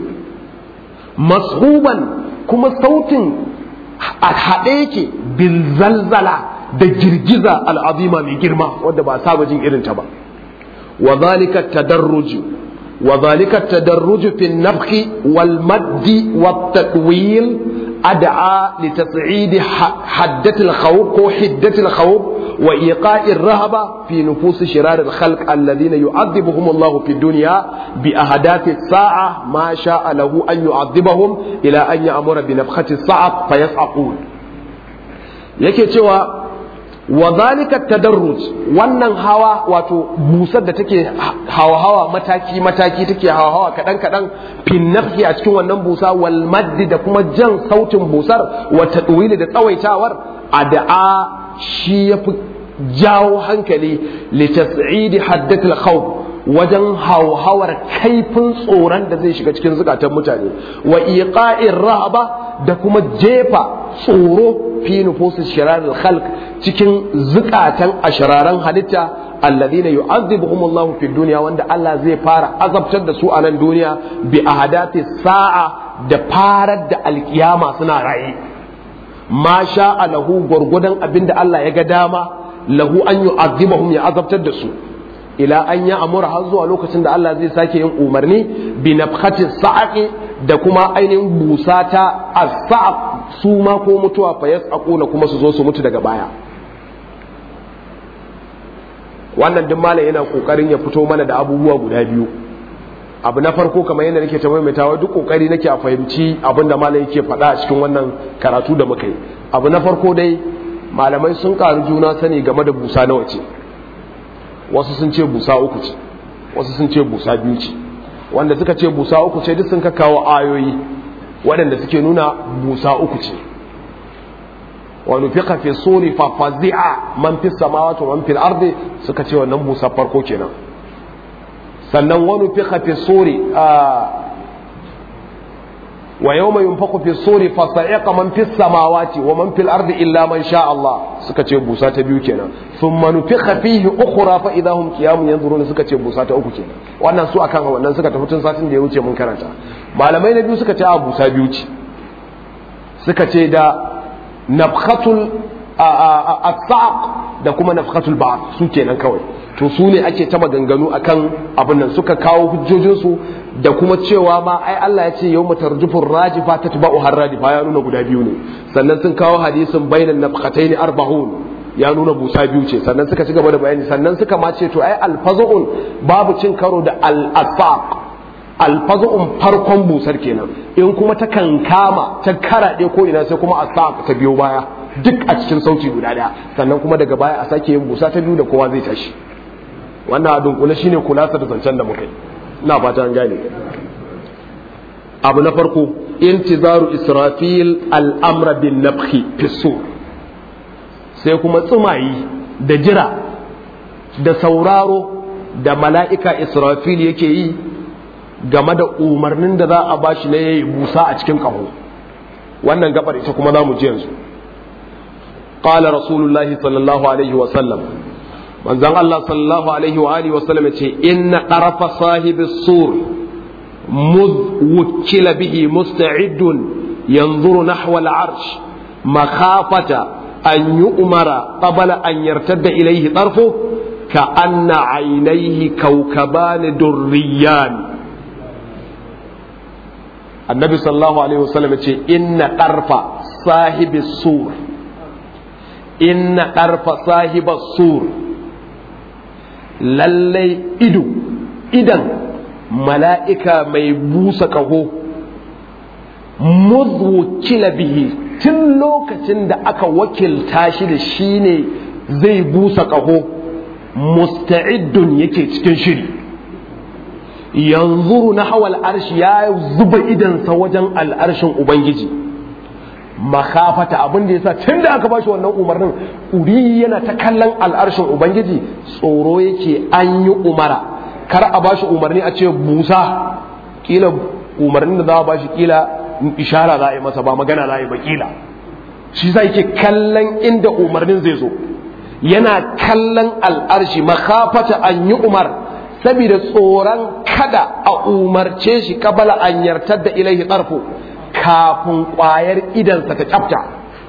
mashuban kuma sautin a haɗe yake bil zalzala da girgiza al'azima mai girma wadda ba saba jin irin ta ba wa zalika tadarruju وذلك التدرج في النفخ والمد والتطويل أدعى لتصعيد حدة الخوف أو حدة الخوف وإيقاء الرهبة في نفوس شرار الخلق الذين يعذبهم الله في الدنيا بأهداف الساعة ما شاء له أن يعذبهم إلى أن يأمر بنفخة الصعق فيصعقون yake cewa wa zalika tadarruj wannan hawa wato busar da take hawa hawa mataki mataki take hawa hawa kadan kadan fin nafsi a cikin wannan busa wal maddi da kuma jan sautin busar wa tadwili da tsawaitawar ad'a shi yafi jawo hankali li tas'idi haddatil khawf wajen hauhawar kaifin tsoron da zai shiga cikin zukatan mutane wa iqa'ir rahaba da kuma jefa tsoro fi nufusin shirarar khalq cikin zukatan ashiraran halitta alladhina yu'adhibuhum Allahu fid dunya wanda Allah zai fara azabtar da su a nan duniya bi ahadati sa'a da farar da alkiyama suna raye ma sha'a lahu gurgudan abinda Allah ya ga dama lahu an yu'adhibahum ya azabtar da su ila an ya amura har zuwa lokacin da Allah zai sake yin umarni bi nafkhati sa'aqi da kuma ainihin busa ta as-sa'aq su ma ko mutuwa fa yas'aquna kuma su zo su mutu daga baya wannan duk malam yana kokarin ya fito mana da abubuwa guda biyu abu na farko kamar yadda nake ta maimaitawa duk kokari nake a fahimci abin da malam yake faɗa a cikin wannan karatu da muka yi abu na farko dai malamai sun karu juna sani game da busa nawa ce wasu sun ce busa uku ce wasu sun ce busa biyu ce wanda suka ce busa uku ce duk sun kawo ayoyi waɗanda suke nuna busa uku ce wa nufiqa fi suri fa fazi'a man fi samawati wa man fil ardi suka ce wannan busa farko kenan sannan wa nufiqa fi suri wa yawma yunfaqu fi suri fa sa'iqa man fi samawati wa man fil ardi illa man sha Allah suka ce busa ta biyu kenan thumma nufiqa fihi ukhra fa idahum qiyamun yanzuruna suka ce busa ta uku kenan wannan su akan wannan suka tafi tun satin da ya wuce mun karanta malamai na biyu suka ce a busa biyu ce suka ce da nafkhatul as-saq da kuma nafkhatul ba'd su kenan kawai to su ne ake ta maganganu akan abin nan suka kawo hujjojinsu da kuma cewa ma ai Allah ya ce yawma tarjufur rajifa tatba'u har radifa ya nuna guda biyu ne sannan sun kawo hadisin bainan nafkhatayn arba'un ya nuna busa biyu ce sannan suka ci gaba da bayani sannan suka ma ce to ai alfazu'un babu cin karo da al-asaq alfazu'un farkon busar kenan in kuma ta kankama ta karaɗe ko ina sai kuma asaq ta biyo baya duk a cikin sauti guda daya sannan kuma daga baya a sake yin busa ta biyu da kowa zai tashi wannan a dunkule shine kulasa da zancen da muka yi ina fata an gane abu na farko intizaru israfil al'amra bin nafhi fisur sai kuma tsumayi da jira da sauraro da mala'ika israfil yake yi game da umarnin da za a bashi na yayi busa a cikin ƙaho wannan gabar ita kuma za mu ji yanzu qala rasulullahi sallallahu alaihi wa sallam manzon Allah sallallahu alaihi wa alihi wa sallam ce inna qarafa sahibis sur مذ وكل به مستعد ينظر نحو العرش مخافة أن يؤمر قبل أن يرتد إليه طرفه كأن عينيه كوكبان دريان النبي صلى الله عليه وسلم يقول إن قرف صاحب السور إن قرف صاحب السور للي إدو إذن mala'ika mai busa ƙaho muzwukila bihi tun lokacin da aka wakilta shi da shi ne zai busa ƙaho musta'iddun yake cikin shiri yanzu na hawal arshi ya zuba idansa wajen al'arshin ubangiji makafata abin da yasa tun da aka bashi wannan umarnin uri yana ta kallon al'arshin ubangiji tsoro yake an yi umara kar a ba shi umarni a ce busa kila umarnin da za a ba shi kila ishara za a yi masa ba magana za a yi ba kila shi za ke kallon inda umarnin zai zo yana kallon al'arshi makafata an yi umar saboda tsoron kada a umarce shi kabala an yartar da ilaihi tsarfo kafin kwayar idansa ta kyafta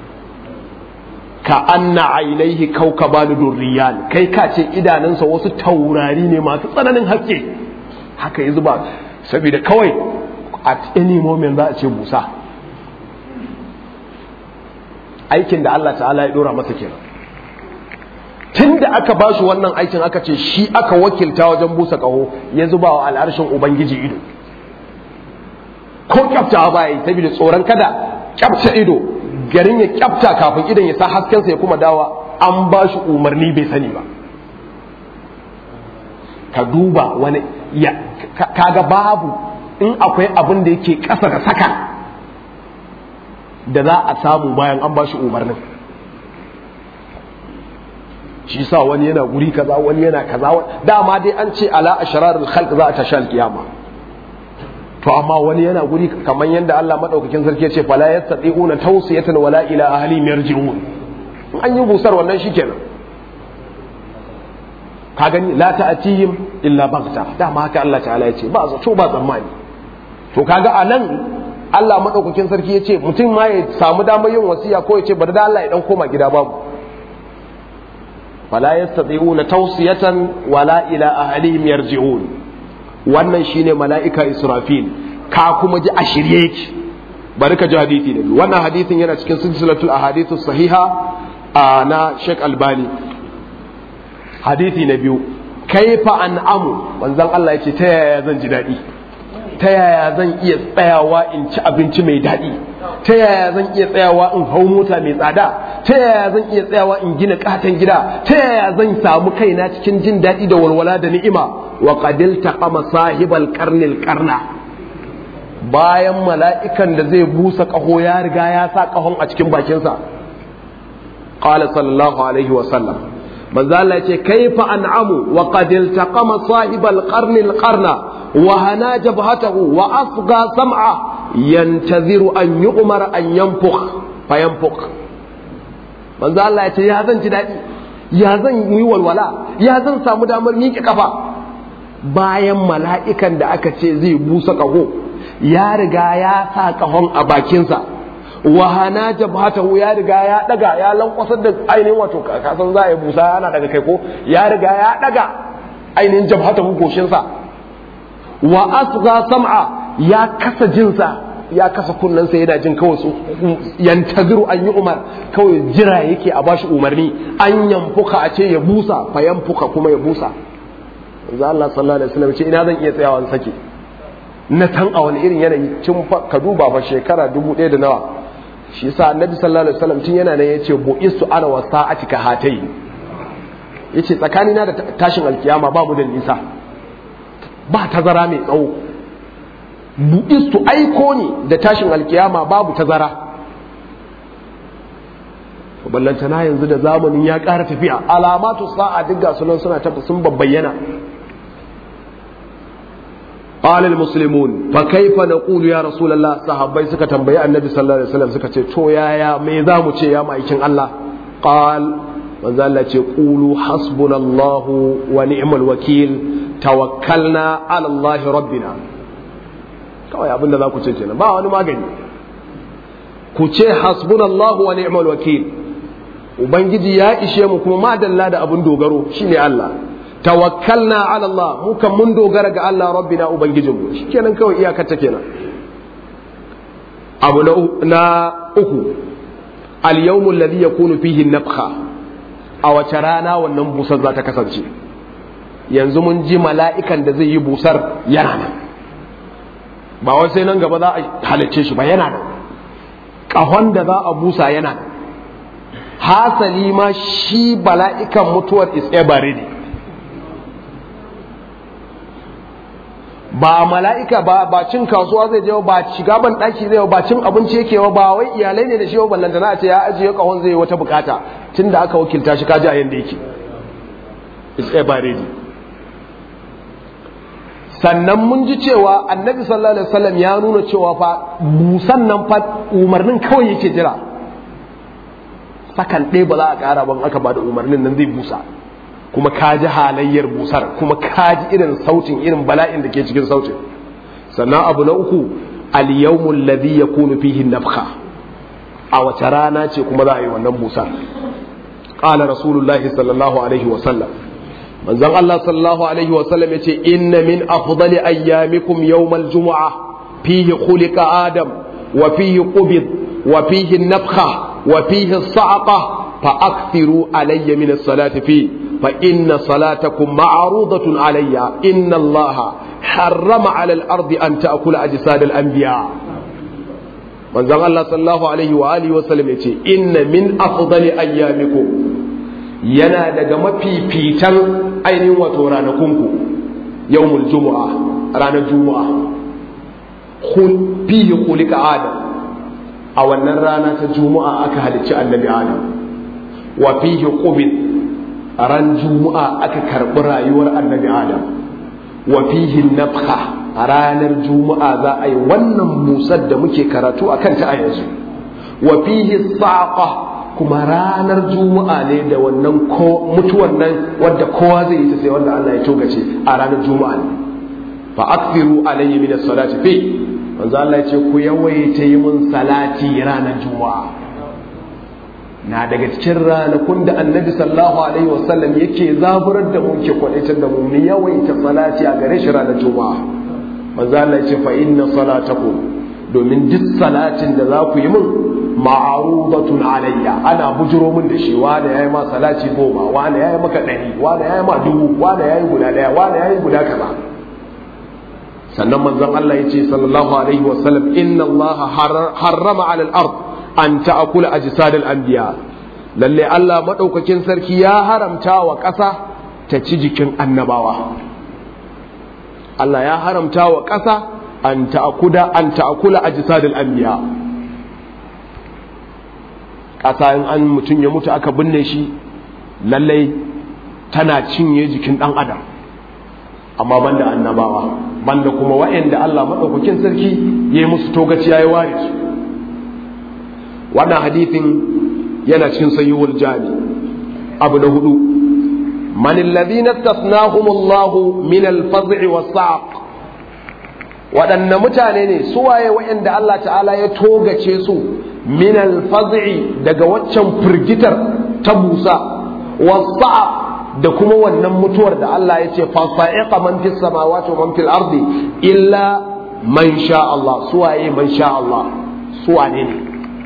ka anna ainihi kaukabanu durriyan kai ka ce idanunsa wasu taurari ne masu tsananin haske haka ya zuba saboda kawai at any moment za a ce busa aikin da Allah ta'ala ya dora masa kenan tun da aka ba shi wannan aikin aka ce shi aka wakilta wajen busa kaho ya zuba wa al'arshin ubangiji ido ko kyafta ba yi saboda tsoron kada kyafta ido garin ya kyafta kafin idan ya sa haskensa ya kuma dawa an ba shi umarni bai sani ba ka duba wani ya kaga babu in akwai abin da yake ƙasa da saka da za a samu bayan an ba shi umarnin shi sa wani yana guri kaza wani yana kaza dama dai an ce ala ashrarul khalq za a tashi alkiyama to amma wani yana guri kamar yadda Allah madaukakin sarki ya ce fala yastati'una tawsiyatan wala ila ahlihim yarji'un an yi busar wannan shikenan ka gani la ta'tihim illa baghta dama haka Allah ta'ala ya ce ba zato ba tsammani to kaga anan Allah madaukakin sarki ya ce mutum ma ya samu damar yin wasiya ko ya ce bari da Allah ya dan koma gida babu fala yastati'una tawsiyatan wala ila ahlihim yarji'un wannan shine mala'ika Israfil ka kuma ji a shirye yake bari ka ji hadisi ne wannan hadisin yana cikin silsilatul ahadithu sahiha a na Sheikh Albani hadisi na biyu kaifa an'amu manzon Allah yace ta yaya zan ji daɗi ta yaya zan iya tsayawa in ci abinci mai daɗi ta yaya zan iya tsayawa in hau mota mai tsada ta yaya zan iya tsayawa in gina katon gida ta yaya zan samu kaina cikin jin daɗi da walwala da ni'ima wa qadil taqama sahibal qarnil qarna bayan mala'ikan da zai busa ƙaho ya riga ya sa ƙahon a cikin bakinsa qala sallallahu alaihi wa sallam manzo Allah ce kaifa an'amu wa qad iltaqama sahibal qarnil qarna wa hana jabhatahu wa asgha sam'a yantaziru an yu'mar an yanfukh fayanfukh manzo Allah ya ce ya zan ji daɗi ya zan yi walwala ya zan samu damar miƙe kafa bayan mala'ikan da aka ce zai busa ƙaho ya riga ya sa ƙahon a bakinsa wahana jabhatahu ya riga ya daga ya lankwasar da ainihin wato kasan za a yi busa yana daga kai ko ya riga ya daga ainihin jabhatahu goshinsa wa asga sam'a ya kasa jinsa ya kasa kunnensa yana jin kawai su yantaziru an yi umar kawai jira yake a bashi umarni an yamfuka a ce ya busa fa yamfuka kuma ya busa manzo Allah sallallahu alaihi wasallam ce ina zan iya tsayawa in sake na tan a wani irin yanayi tun ka duba fa shekara dubu ɗaya da nawa shi yasa annabi sallallahu alaihi wasallam tun yana nan yace bu'istu ana wa sa'atika hatayi yace tsakanina da tashin alkiyama ba mu da nisa ba tazara mai tsawo bu'istu aiko ne da tashin alkiyama babu tazara ballantana yanzu da zamanin ya ƙara tafiya alamatu sa'a duk ga sunan suna tafi sun babbayyana قال المسلمون فكيف نقول يا رسول الله صحابي suka tambayi annabi sallallahu alaihi wasallam suka ce to yaya me zamu ce ya ma'aikin Allah qal manzo Allah ce qulu hasbunallahu wa ni'mal wakil tawakkalna ala Allah rabbina kawai abin da za ku ce kenan ba wani magani ku ce hasbunallahu wa ni'mal wakil ubangiji ya ishe mu kuma madalla da abin dogaro shine Allah tawakkalna ala Allah mu kan mun dogara ga Allah rabbina ubangijinmu shikenan kawai iyakar ta kenan abu na uku al yawmu alladhi yakunu fihi nafkha a wace rana wannan busar za ta kasance yanzu mun ji mala'ikan da zai yi busar yana nan ba wai sai nan gaba za a halicce shi ba yana nan ƙahon da za a busa yana nan hasali ma shi bala'ikan mutuwar is ever ready ba mala'ika ba ba cin kasuwa zai je ba shiga ban daki zai ba cin abinci yake ba wai iyalai ne da shi ba ballanta na ce ya ajiye kahon zai wata bukata tunda aka wakilta shi kaji a yanda yake it's ever ready sannan mun ji cewa annabi sallallahu alaihi wasallam ya nuna cewa fa busan nan fa umarnin kawai yake jira sakan ɗaya ba za a ƙara ban aka ba da umarnin nan zai busa kuma ka ji halayyar busar kuma ka ji irin sautin irin bala'in da ke cikin sautin sannan abu na uku al-yawmul ladhi yakunu fihi nafkha a wace rana ce kuma za a yi wannan busar qala rasulullahi sallallahu alaihi wa sallam manzon Allah sallallahu alaihi wa sallam yace inna min afdali ayyamikum yawmal jumu'ah fihi khuliqa adam wa fihi qubid wa fihi nafkha wa fihi sa'qa fa akthiru alayya min as-salati fihi فإن صلاتكم معروضة علي إن الله حرم على الأرض أن تأكل أجساد الأنبياء manzon Allah sallallahu alaihi wa alihi wa sallam yace inna min afdali ayyamikum yana daga mafifitan ainihin wato ranakunku yawmul jumu'a ranar juma'a khul fihi khuliqa adam a wannan rana ta juma'a aka halicci annabi adam wa fihi qubid a ran juma'a aka karɓi rayuwar annabi adam wa fihi nafha a ranar juma'a za a yi wannan musar da muke karatu a kanta a yanzu wa fihi saqa kuma ranar juma'a ne da wannan mutuwan nan wadda kowa zai yi ta sai wanda Allah ya togace a ranar juma'a ne fa akthiru alayhi min as-salati fi manzo Allah ya ce ku yawaita yi mun salati ranar juma'a na daga cikin ranakun da annabi sallallahu alaihi wasallam yake zaburar da mu ke kwadaitar da mu mu yawaita salati a gare shi ranar juma'a manzo Allah ya ce fa inna salatakum domin duk salatin da za ku yi min ma'arudatun alayya ana bujiro min da shi wanda yayi ma salati goma wanda yayi maka ɗari wanda yayi ma dubu wanda yayi guda daya wanda yayi guda kaza sannan manzon Allah ya ce sallallahu alaihi wasallam inna Allah harrama ala al-ard an ta'akula ajsadal anbiya lalle Allah madaukakin sarki ya haramta wa ƙasa ta ci jikin annabawa Allah ya haramta wa ƙasa an ta'akuda an ta'akula ajsadal anbiya ƙasa in an mutum ya mutu aka binne shi lalle tana cinye jikin ɗan adam amma banda annabawa banda kuma wa'anda Allah madaukakin sarki ya yi musu togaci ya yi ware su wannan hadithin yana cikin sayyuwar jami abu na hudu man alladhina tasnahum Allah min al-faz'i was-sa'q waɗanne mutane ne su waye waɗanda Allah ta'ala ya togace su min al-faz'i daga waccan firgitar ta busa was-sa'q da kuma wannan mutuwar da Allah ya ce fasa'iqa man fis samawati wa man fil ardi illa man sha Allah suwaye man sha Allah suwane ne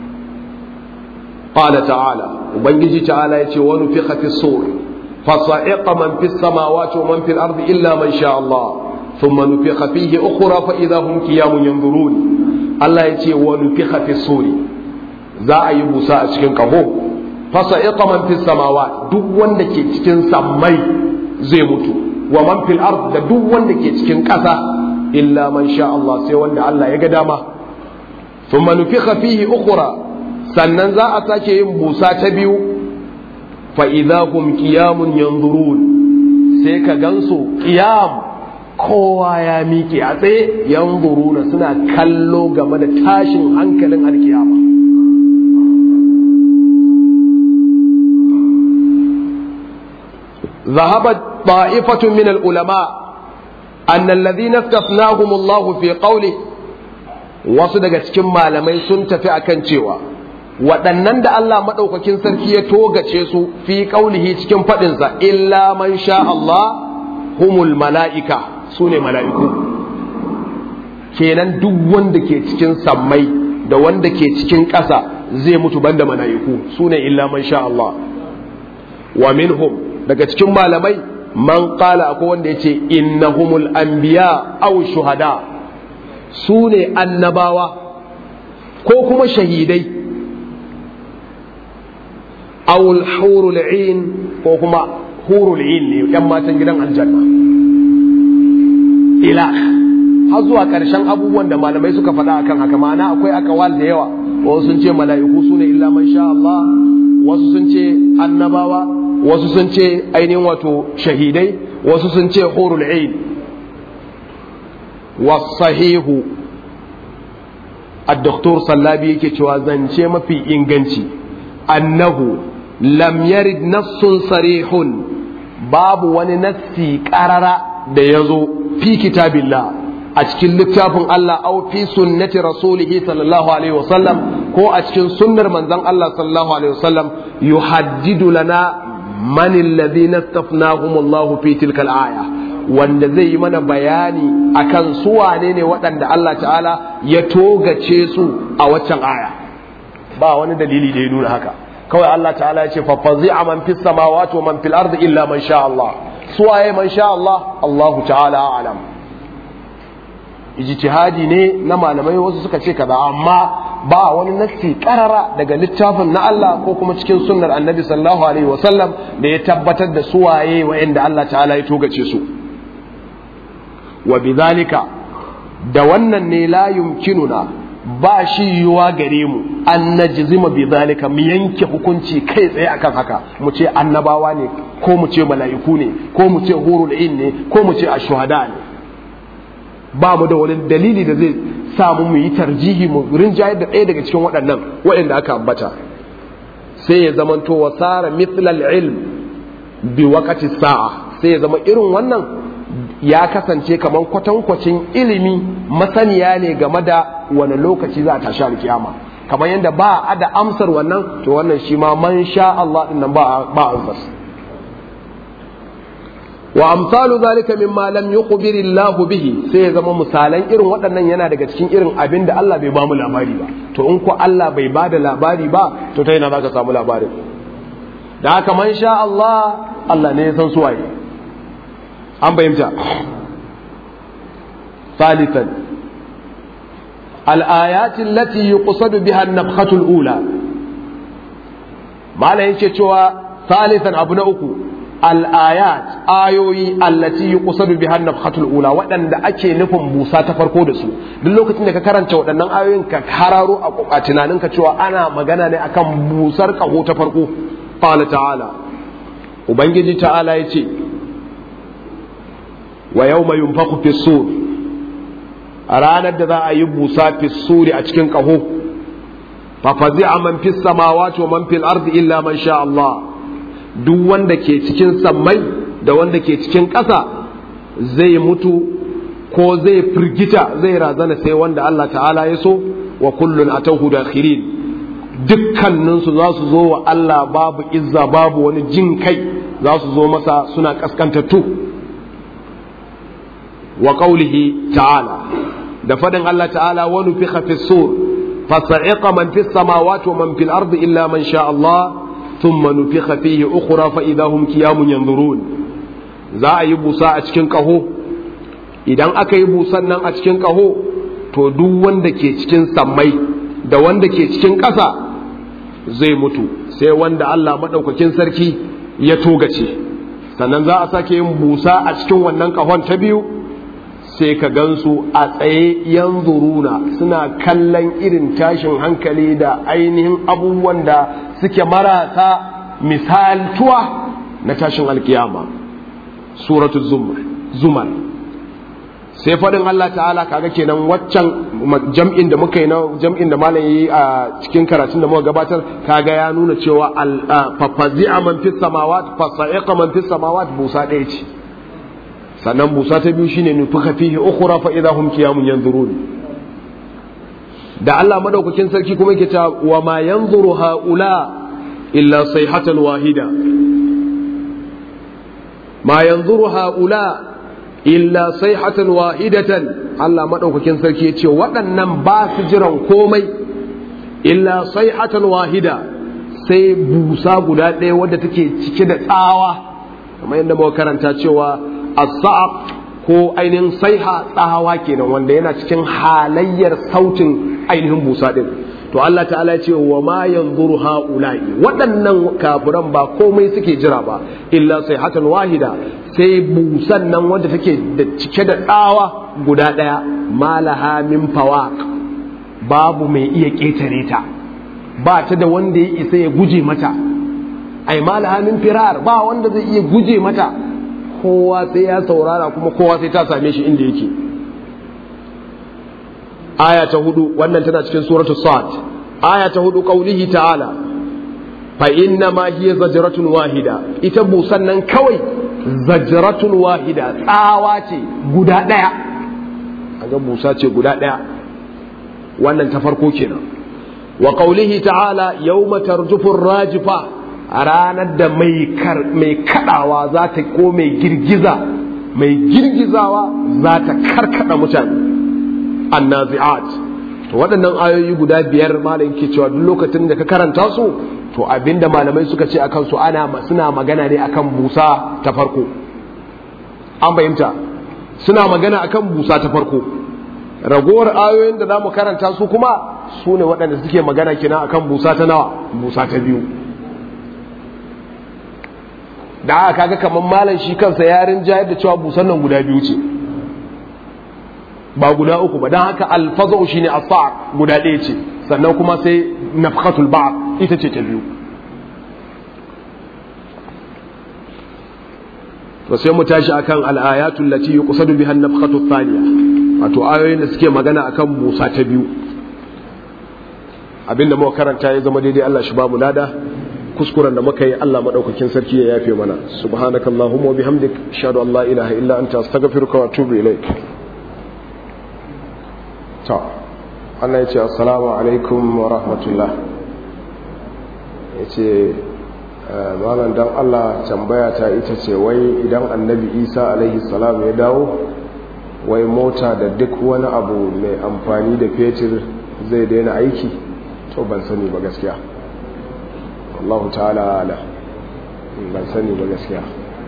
qala ta'ala ubangiji ta'ala yace wa nufiqa fi sur fasa'iqa man fis samawati wa man fil ardi illa man sha Allah thumma nufiqa fihi ukhra fa idha hum qiyamun yanzurun Allah yace wa nufiqa fi sur za a yi busa a cikin kaho fasa'iqa man fis samawati duk wanda ke cikin sammai zai mutu wa man fil ard da duk wanda ke cikin ƙasa illa man sha Allah sai wanda Allah ya ga dama thumma nufikha fihi ukhra sannan za a sake yin busa ta biyu fa idahum qiyamun yanzurun sai ka gansu qiyam kowa ya miƙe a tsaye yanzuruna suna kallo game da tashin hankalin alkiyama ذهبت طائفة من العلماء أن الذين استثناهم الله في قوله wasu daga cikin malamai sun tafi akan cewa waɗannan da Allah maɗaukakin sarki ya togace su fi ƙaulihi cikin faɗinsa illa man sha Allah humul mala'ika su ne mala'iku kenan duk wanda ke cikin sammai da wanda ke cikin ƙasa zai mutu banda mala'iku su ne illa man sha Allah wa minhum daga cikin malamai man qala akwai wanda yace innahumul anbiya aw shuhada su ne annabawa ko kuma shahidai aw hurul ain ko kuma hurul ain ne yan matan gidan aljanna ila har zuwa ƙarshen abubuwan da malamai suka faɗa akan haka ma'ana akwai akawal da yawa wasu sun ce mala'iku su ne illa man sha Allah wasu sun ce annabawa wasu sun ce ainihin wato shahidai wasu sun ce hurul ain wasahihu الدكتور صلابي yake cewa zance mafi inganci annahu lam yarid nassun sarihun babu wani nassi qarara da yazo fi kitabillah a cikin littafin Allah au fi sunnati rasulihi sallallahu alaihi wasallam ko a cikin sunnar manzon Allah sallallahu alaihi wasallam yuhaddidu lana man alladhina istafnahum Allah fi tilka al-aya wanda zai yi mana bayani akan su wane ne waɗanda Allah ta'ala ya togace su a waccan aya ba wani dalili da ya nuna haka kawai Allah ta'ala ya ce fa fazi'a man fis samawati wa man fil ardi illa man sha Allah su waye man sha Allah Allah ta'ala a'lam ijtihadi ne na malamai wasu suka ce kaza amma ba wani nassi karara daga littafin na Allah ko kuma cikin sunnar annabi sallallahu alaihi wasallam da ya tabbatar da suwaye wa'anda Allah ta'ala ya togace su wa bidhalika da wannan ne la yumkinuna ba shi yiwuwa gare mu an najzima bidhalika mu yanke hukunci kai tsaye akan haka mu ce annabawa ne ko mu ce mala'iku ne ko mu ce hurul in ne ko mu ce ashuhada ne ba mu da wani dalili da zai samu mu yi tarjihi mu rinjayar da ɗaya daga cikin waɗannan waɗanda aka ambata sai ya zamanto wa tsara mithlal ilm bi wakati sa'a sai ya zama irin wannan ya kasance kamar kwatankwacin ilimi masaniya ne game da wani lokaci za a tashi alkiyama kamar yadda ba a da amsar wannan to wannan shi ma man sha Allah din nan ba ba amsar wa amsalu zalika mimma lam yukhbir Allah bihi sai ya zama misalan irin waɗannan yana daga cikin irin abin da Allah bai ba mu labari ba to in ko Allah bai ba da labari ba to ta yana zaka samu labarin da haka man sha Allah Allah ne ya san suwaye an fahimta ثالثا الآيات التي يقصد بها النفخة الأولى ما لا ينشي ثالثا أبناء أكو الآيات آيوي التي يقصد بها النفخة الأولى وأن أكي نفهم موسى تفرقو دسو دلو كتن كران شو أن آيوين كهرارو أتنا ننك شو أنا مغانا أكام موسى كهو تفرقو قال تعالى وبنجي تعالى يتي ويوم ينفخ في الصور a ranar da za a yi busa fi suri a cikin ƙaho fafazi a man fis samawati wa man fil ardi illa man sha Allah duk wanda ke cikin sammai da wanda ke cikin ƙasa zai mutu ko zai firgita zai razana sai wanda Allah ta'ala ya so wa kullun atahu dakhirin dukkaninsu za su zo wa Allah babu izza babu wani jin kai za su zo masa suna kaskantattu wa qaulihi ta'ala da fadin Allah ta'ala wa nufikha fi sur fasa'iqa man fi samawati wa man fil ardi illa man sha Allah thumma nufikha fihi ukhra fa idahum qiyamun yanzurun za a yi busa a cikin kaho idan aka yi busan nan a cikin kaho to duk wanda ke cikin sammai da wanda ke cikin ƙasa zai mutu sai wanda Allah maɗaukakin sarki ya togace sannan za a sake yin busa a cikin wannan ƙahon ta biyu sai ka gansu a tsaye yanzuruna suna kallon irin tashin hankali da ainihin abubuwan da suke marasa misaltuwa na tashin alkiyama suratu zumar sai faɗin Allah ta'ala kaga kenan waccan jam'in da muka yi na jam'in da malam yi a cikin karatun da muka gabatar kaga ya nuna cewa fafazi'a man fis samawat fasa'iqa man fis samawat busa ɗaya ce sannan busa ta biyu shine nufuka fihi ukhra fa idahum qiyamun yanzurun da Allah madaukakin sarki kuma yake ta wa ma yanzuru haula illa sayhatan wahida ma yanzuru haula illa sayhatan wahidatan Allah madaukakin sarki ya ce waɗannan ba su jiran komai illa sayhatan wahida sai busa guda ɗaya wadda take cike da tsawa kamar yadda muka karanta cewa as-sa'aq ko ainihin saiha tsawa kenan wanda yana cikin halayyar sautin ainihin busa din to Allah ta'ala ce wa ma yanzuru haula'i waɗannan kafiran ba komai suke jira ba illa sai hatan wahida sai busan nan wanda take da cike da tsawa guda ɗaya malaha min fawaq babu mai iya ƙetare ta ba ta da wanda ya isa ya guje mata ai malaha min firar ba wanda zai iya guje mata kowa sai ya saurara kuma kowa sai ta same shi inda yake aya ta hudu wannan tana cikin suratul sad aya ta hudu qaulihi ta'ala fa inna ma hiya zajratun wahida ita busan nan kawai zajratun wahida tsawa ce guda daya kaga busa ce guda daya wannan ta farko kenan wa qaulihi ta'ala yawma tarjufu rajifa a ranar da mai kadawa za ta ko mai girgiza mai girgizawa za ta karkada mutane annazi'at to waɗannan ayoyi guda biyar malam ke cewa duk lokacin da ka karanta su to abinda malamai suka ce akan su ana suna magana ne akan busa ta farko an fahimta suna magana akan busa ta farko ragowar ayoyin da zamu karanta su kuma su ne waɗanda suke magana kina akan busa ta nawa busa ta biyu da aka kaga kamar malam shi kansa yarin jayar da cewa busan nan guda biyu ce ba guda uku ba don haka alfazau shine as-sa'q guda ɗaya ce sannan kuma sai nafkhatul ba'd ita ce ta biyu to sai mu tashi akan al-ayatul lati yuqsadu biha an-nafkhatu thaniya wato ayoyin da suke magana akan Musa ta biyu abinda muka karanta ya zama daidai Allah shi ba mu lada kuskuren da muka yi Allah madaukakin sarki ya yafe mana subhanakallahumma wa bihamdik ashhadu an la ilaha illa anta astaghfiruka wa atubu ilaik to Allah ya ce assalamu alaikum wa rahmatullah ya ce malam dan Allah tambaya ta ita ce wai idan annabi isa alaihi salam ya dawo wai mota da duk wani abu mai amfani da fetur zai daina aiki to ban sani ba gaskiya Allah ta'ala ala ban sani ba gaskiya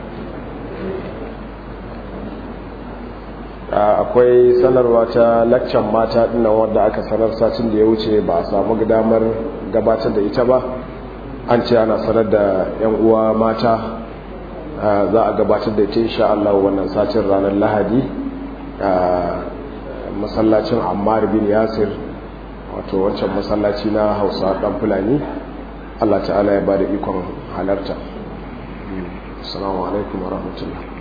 akwai sanarwa ta laccan mata dinnan wadda aka sanar satin da ya wuce ba a samu damar gabatar da ita ba an ce ana sanar da 'yan uwa mata za a gabatar da ita insha Allah wannan satin ranar lahadi a masallacin ammar bin yasir wato wancan masallaci na hausa dan fulani Allah ta'ala ya ba da ikon halarta assalamu alaikum wa rahmatullah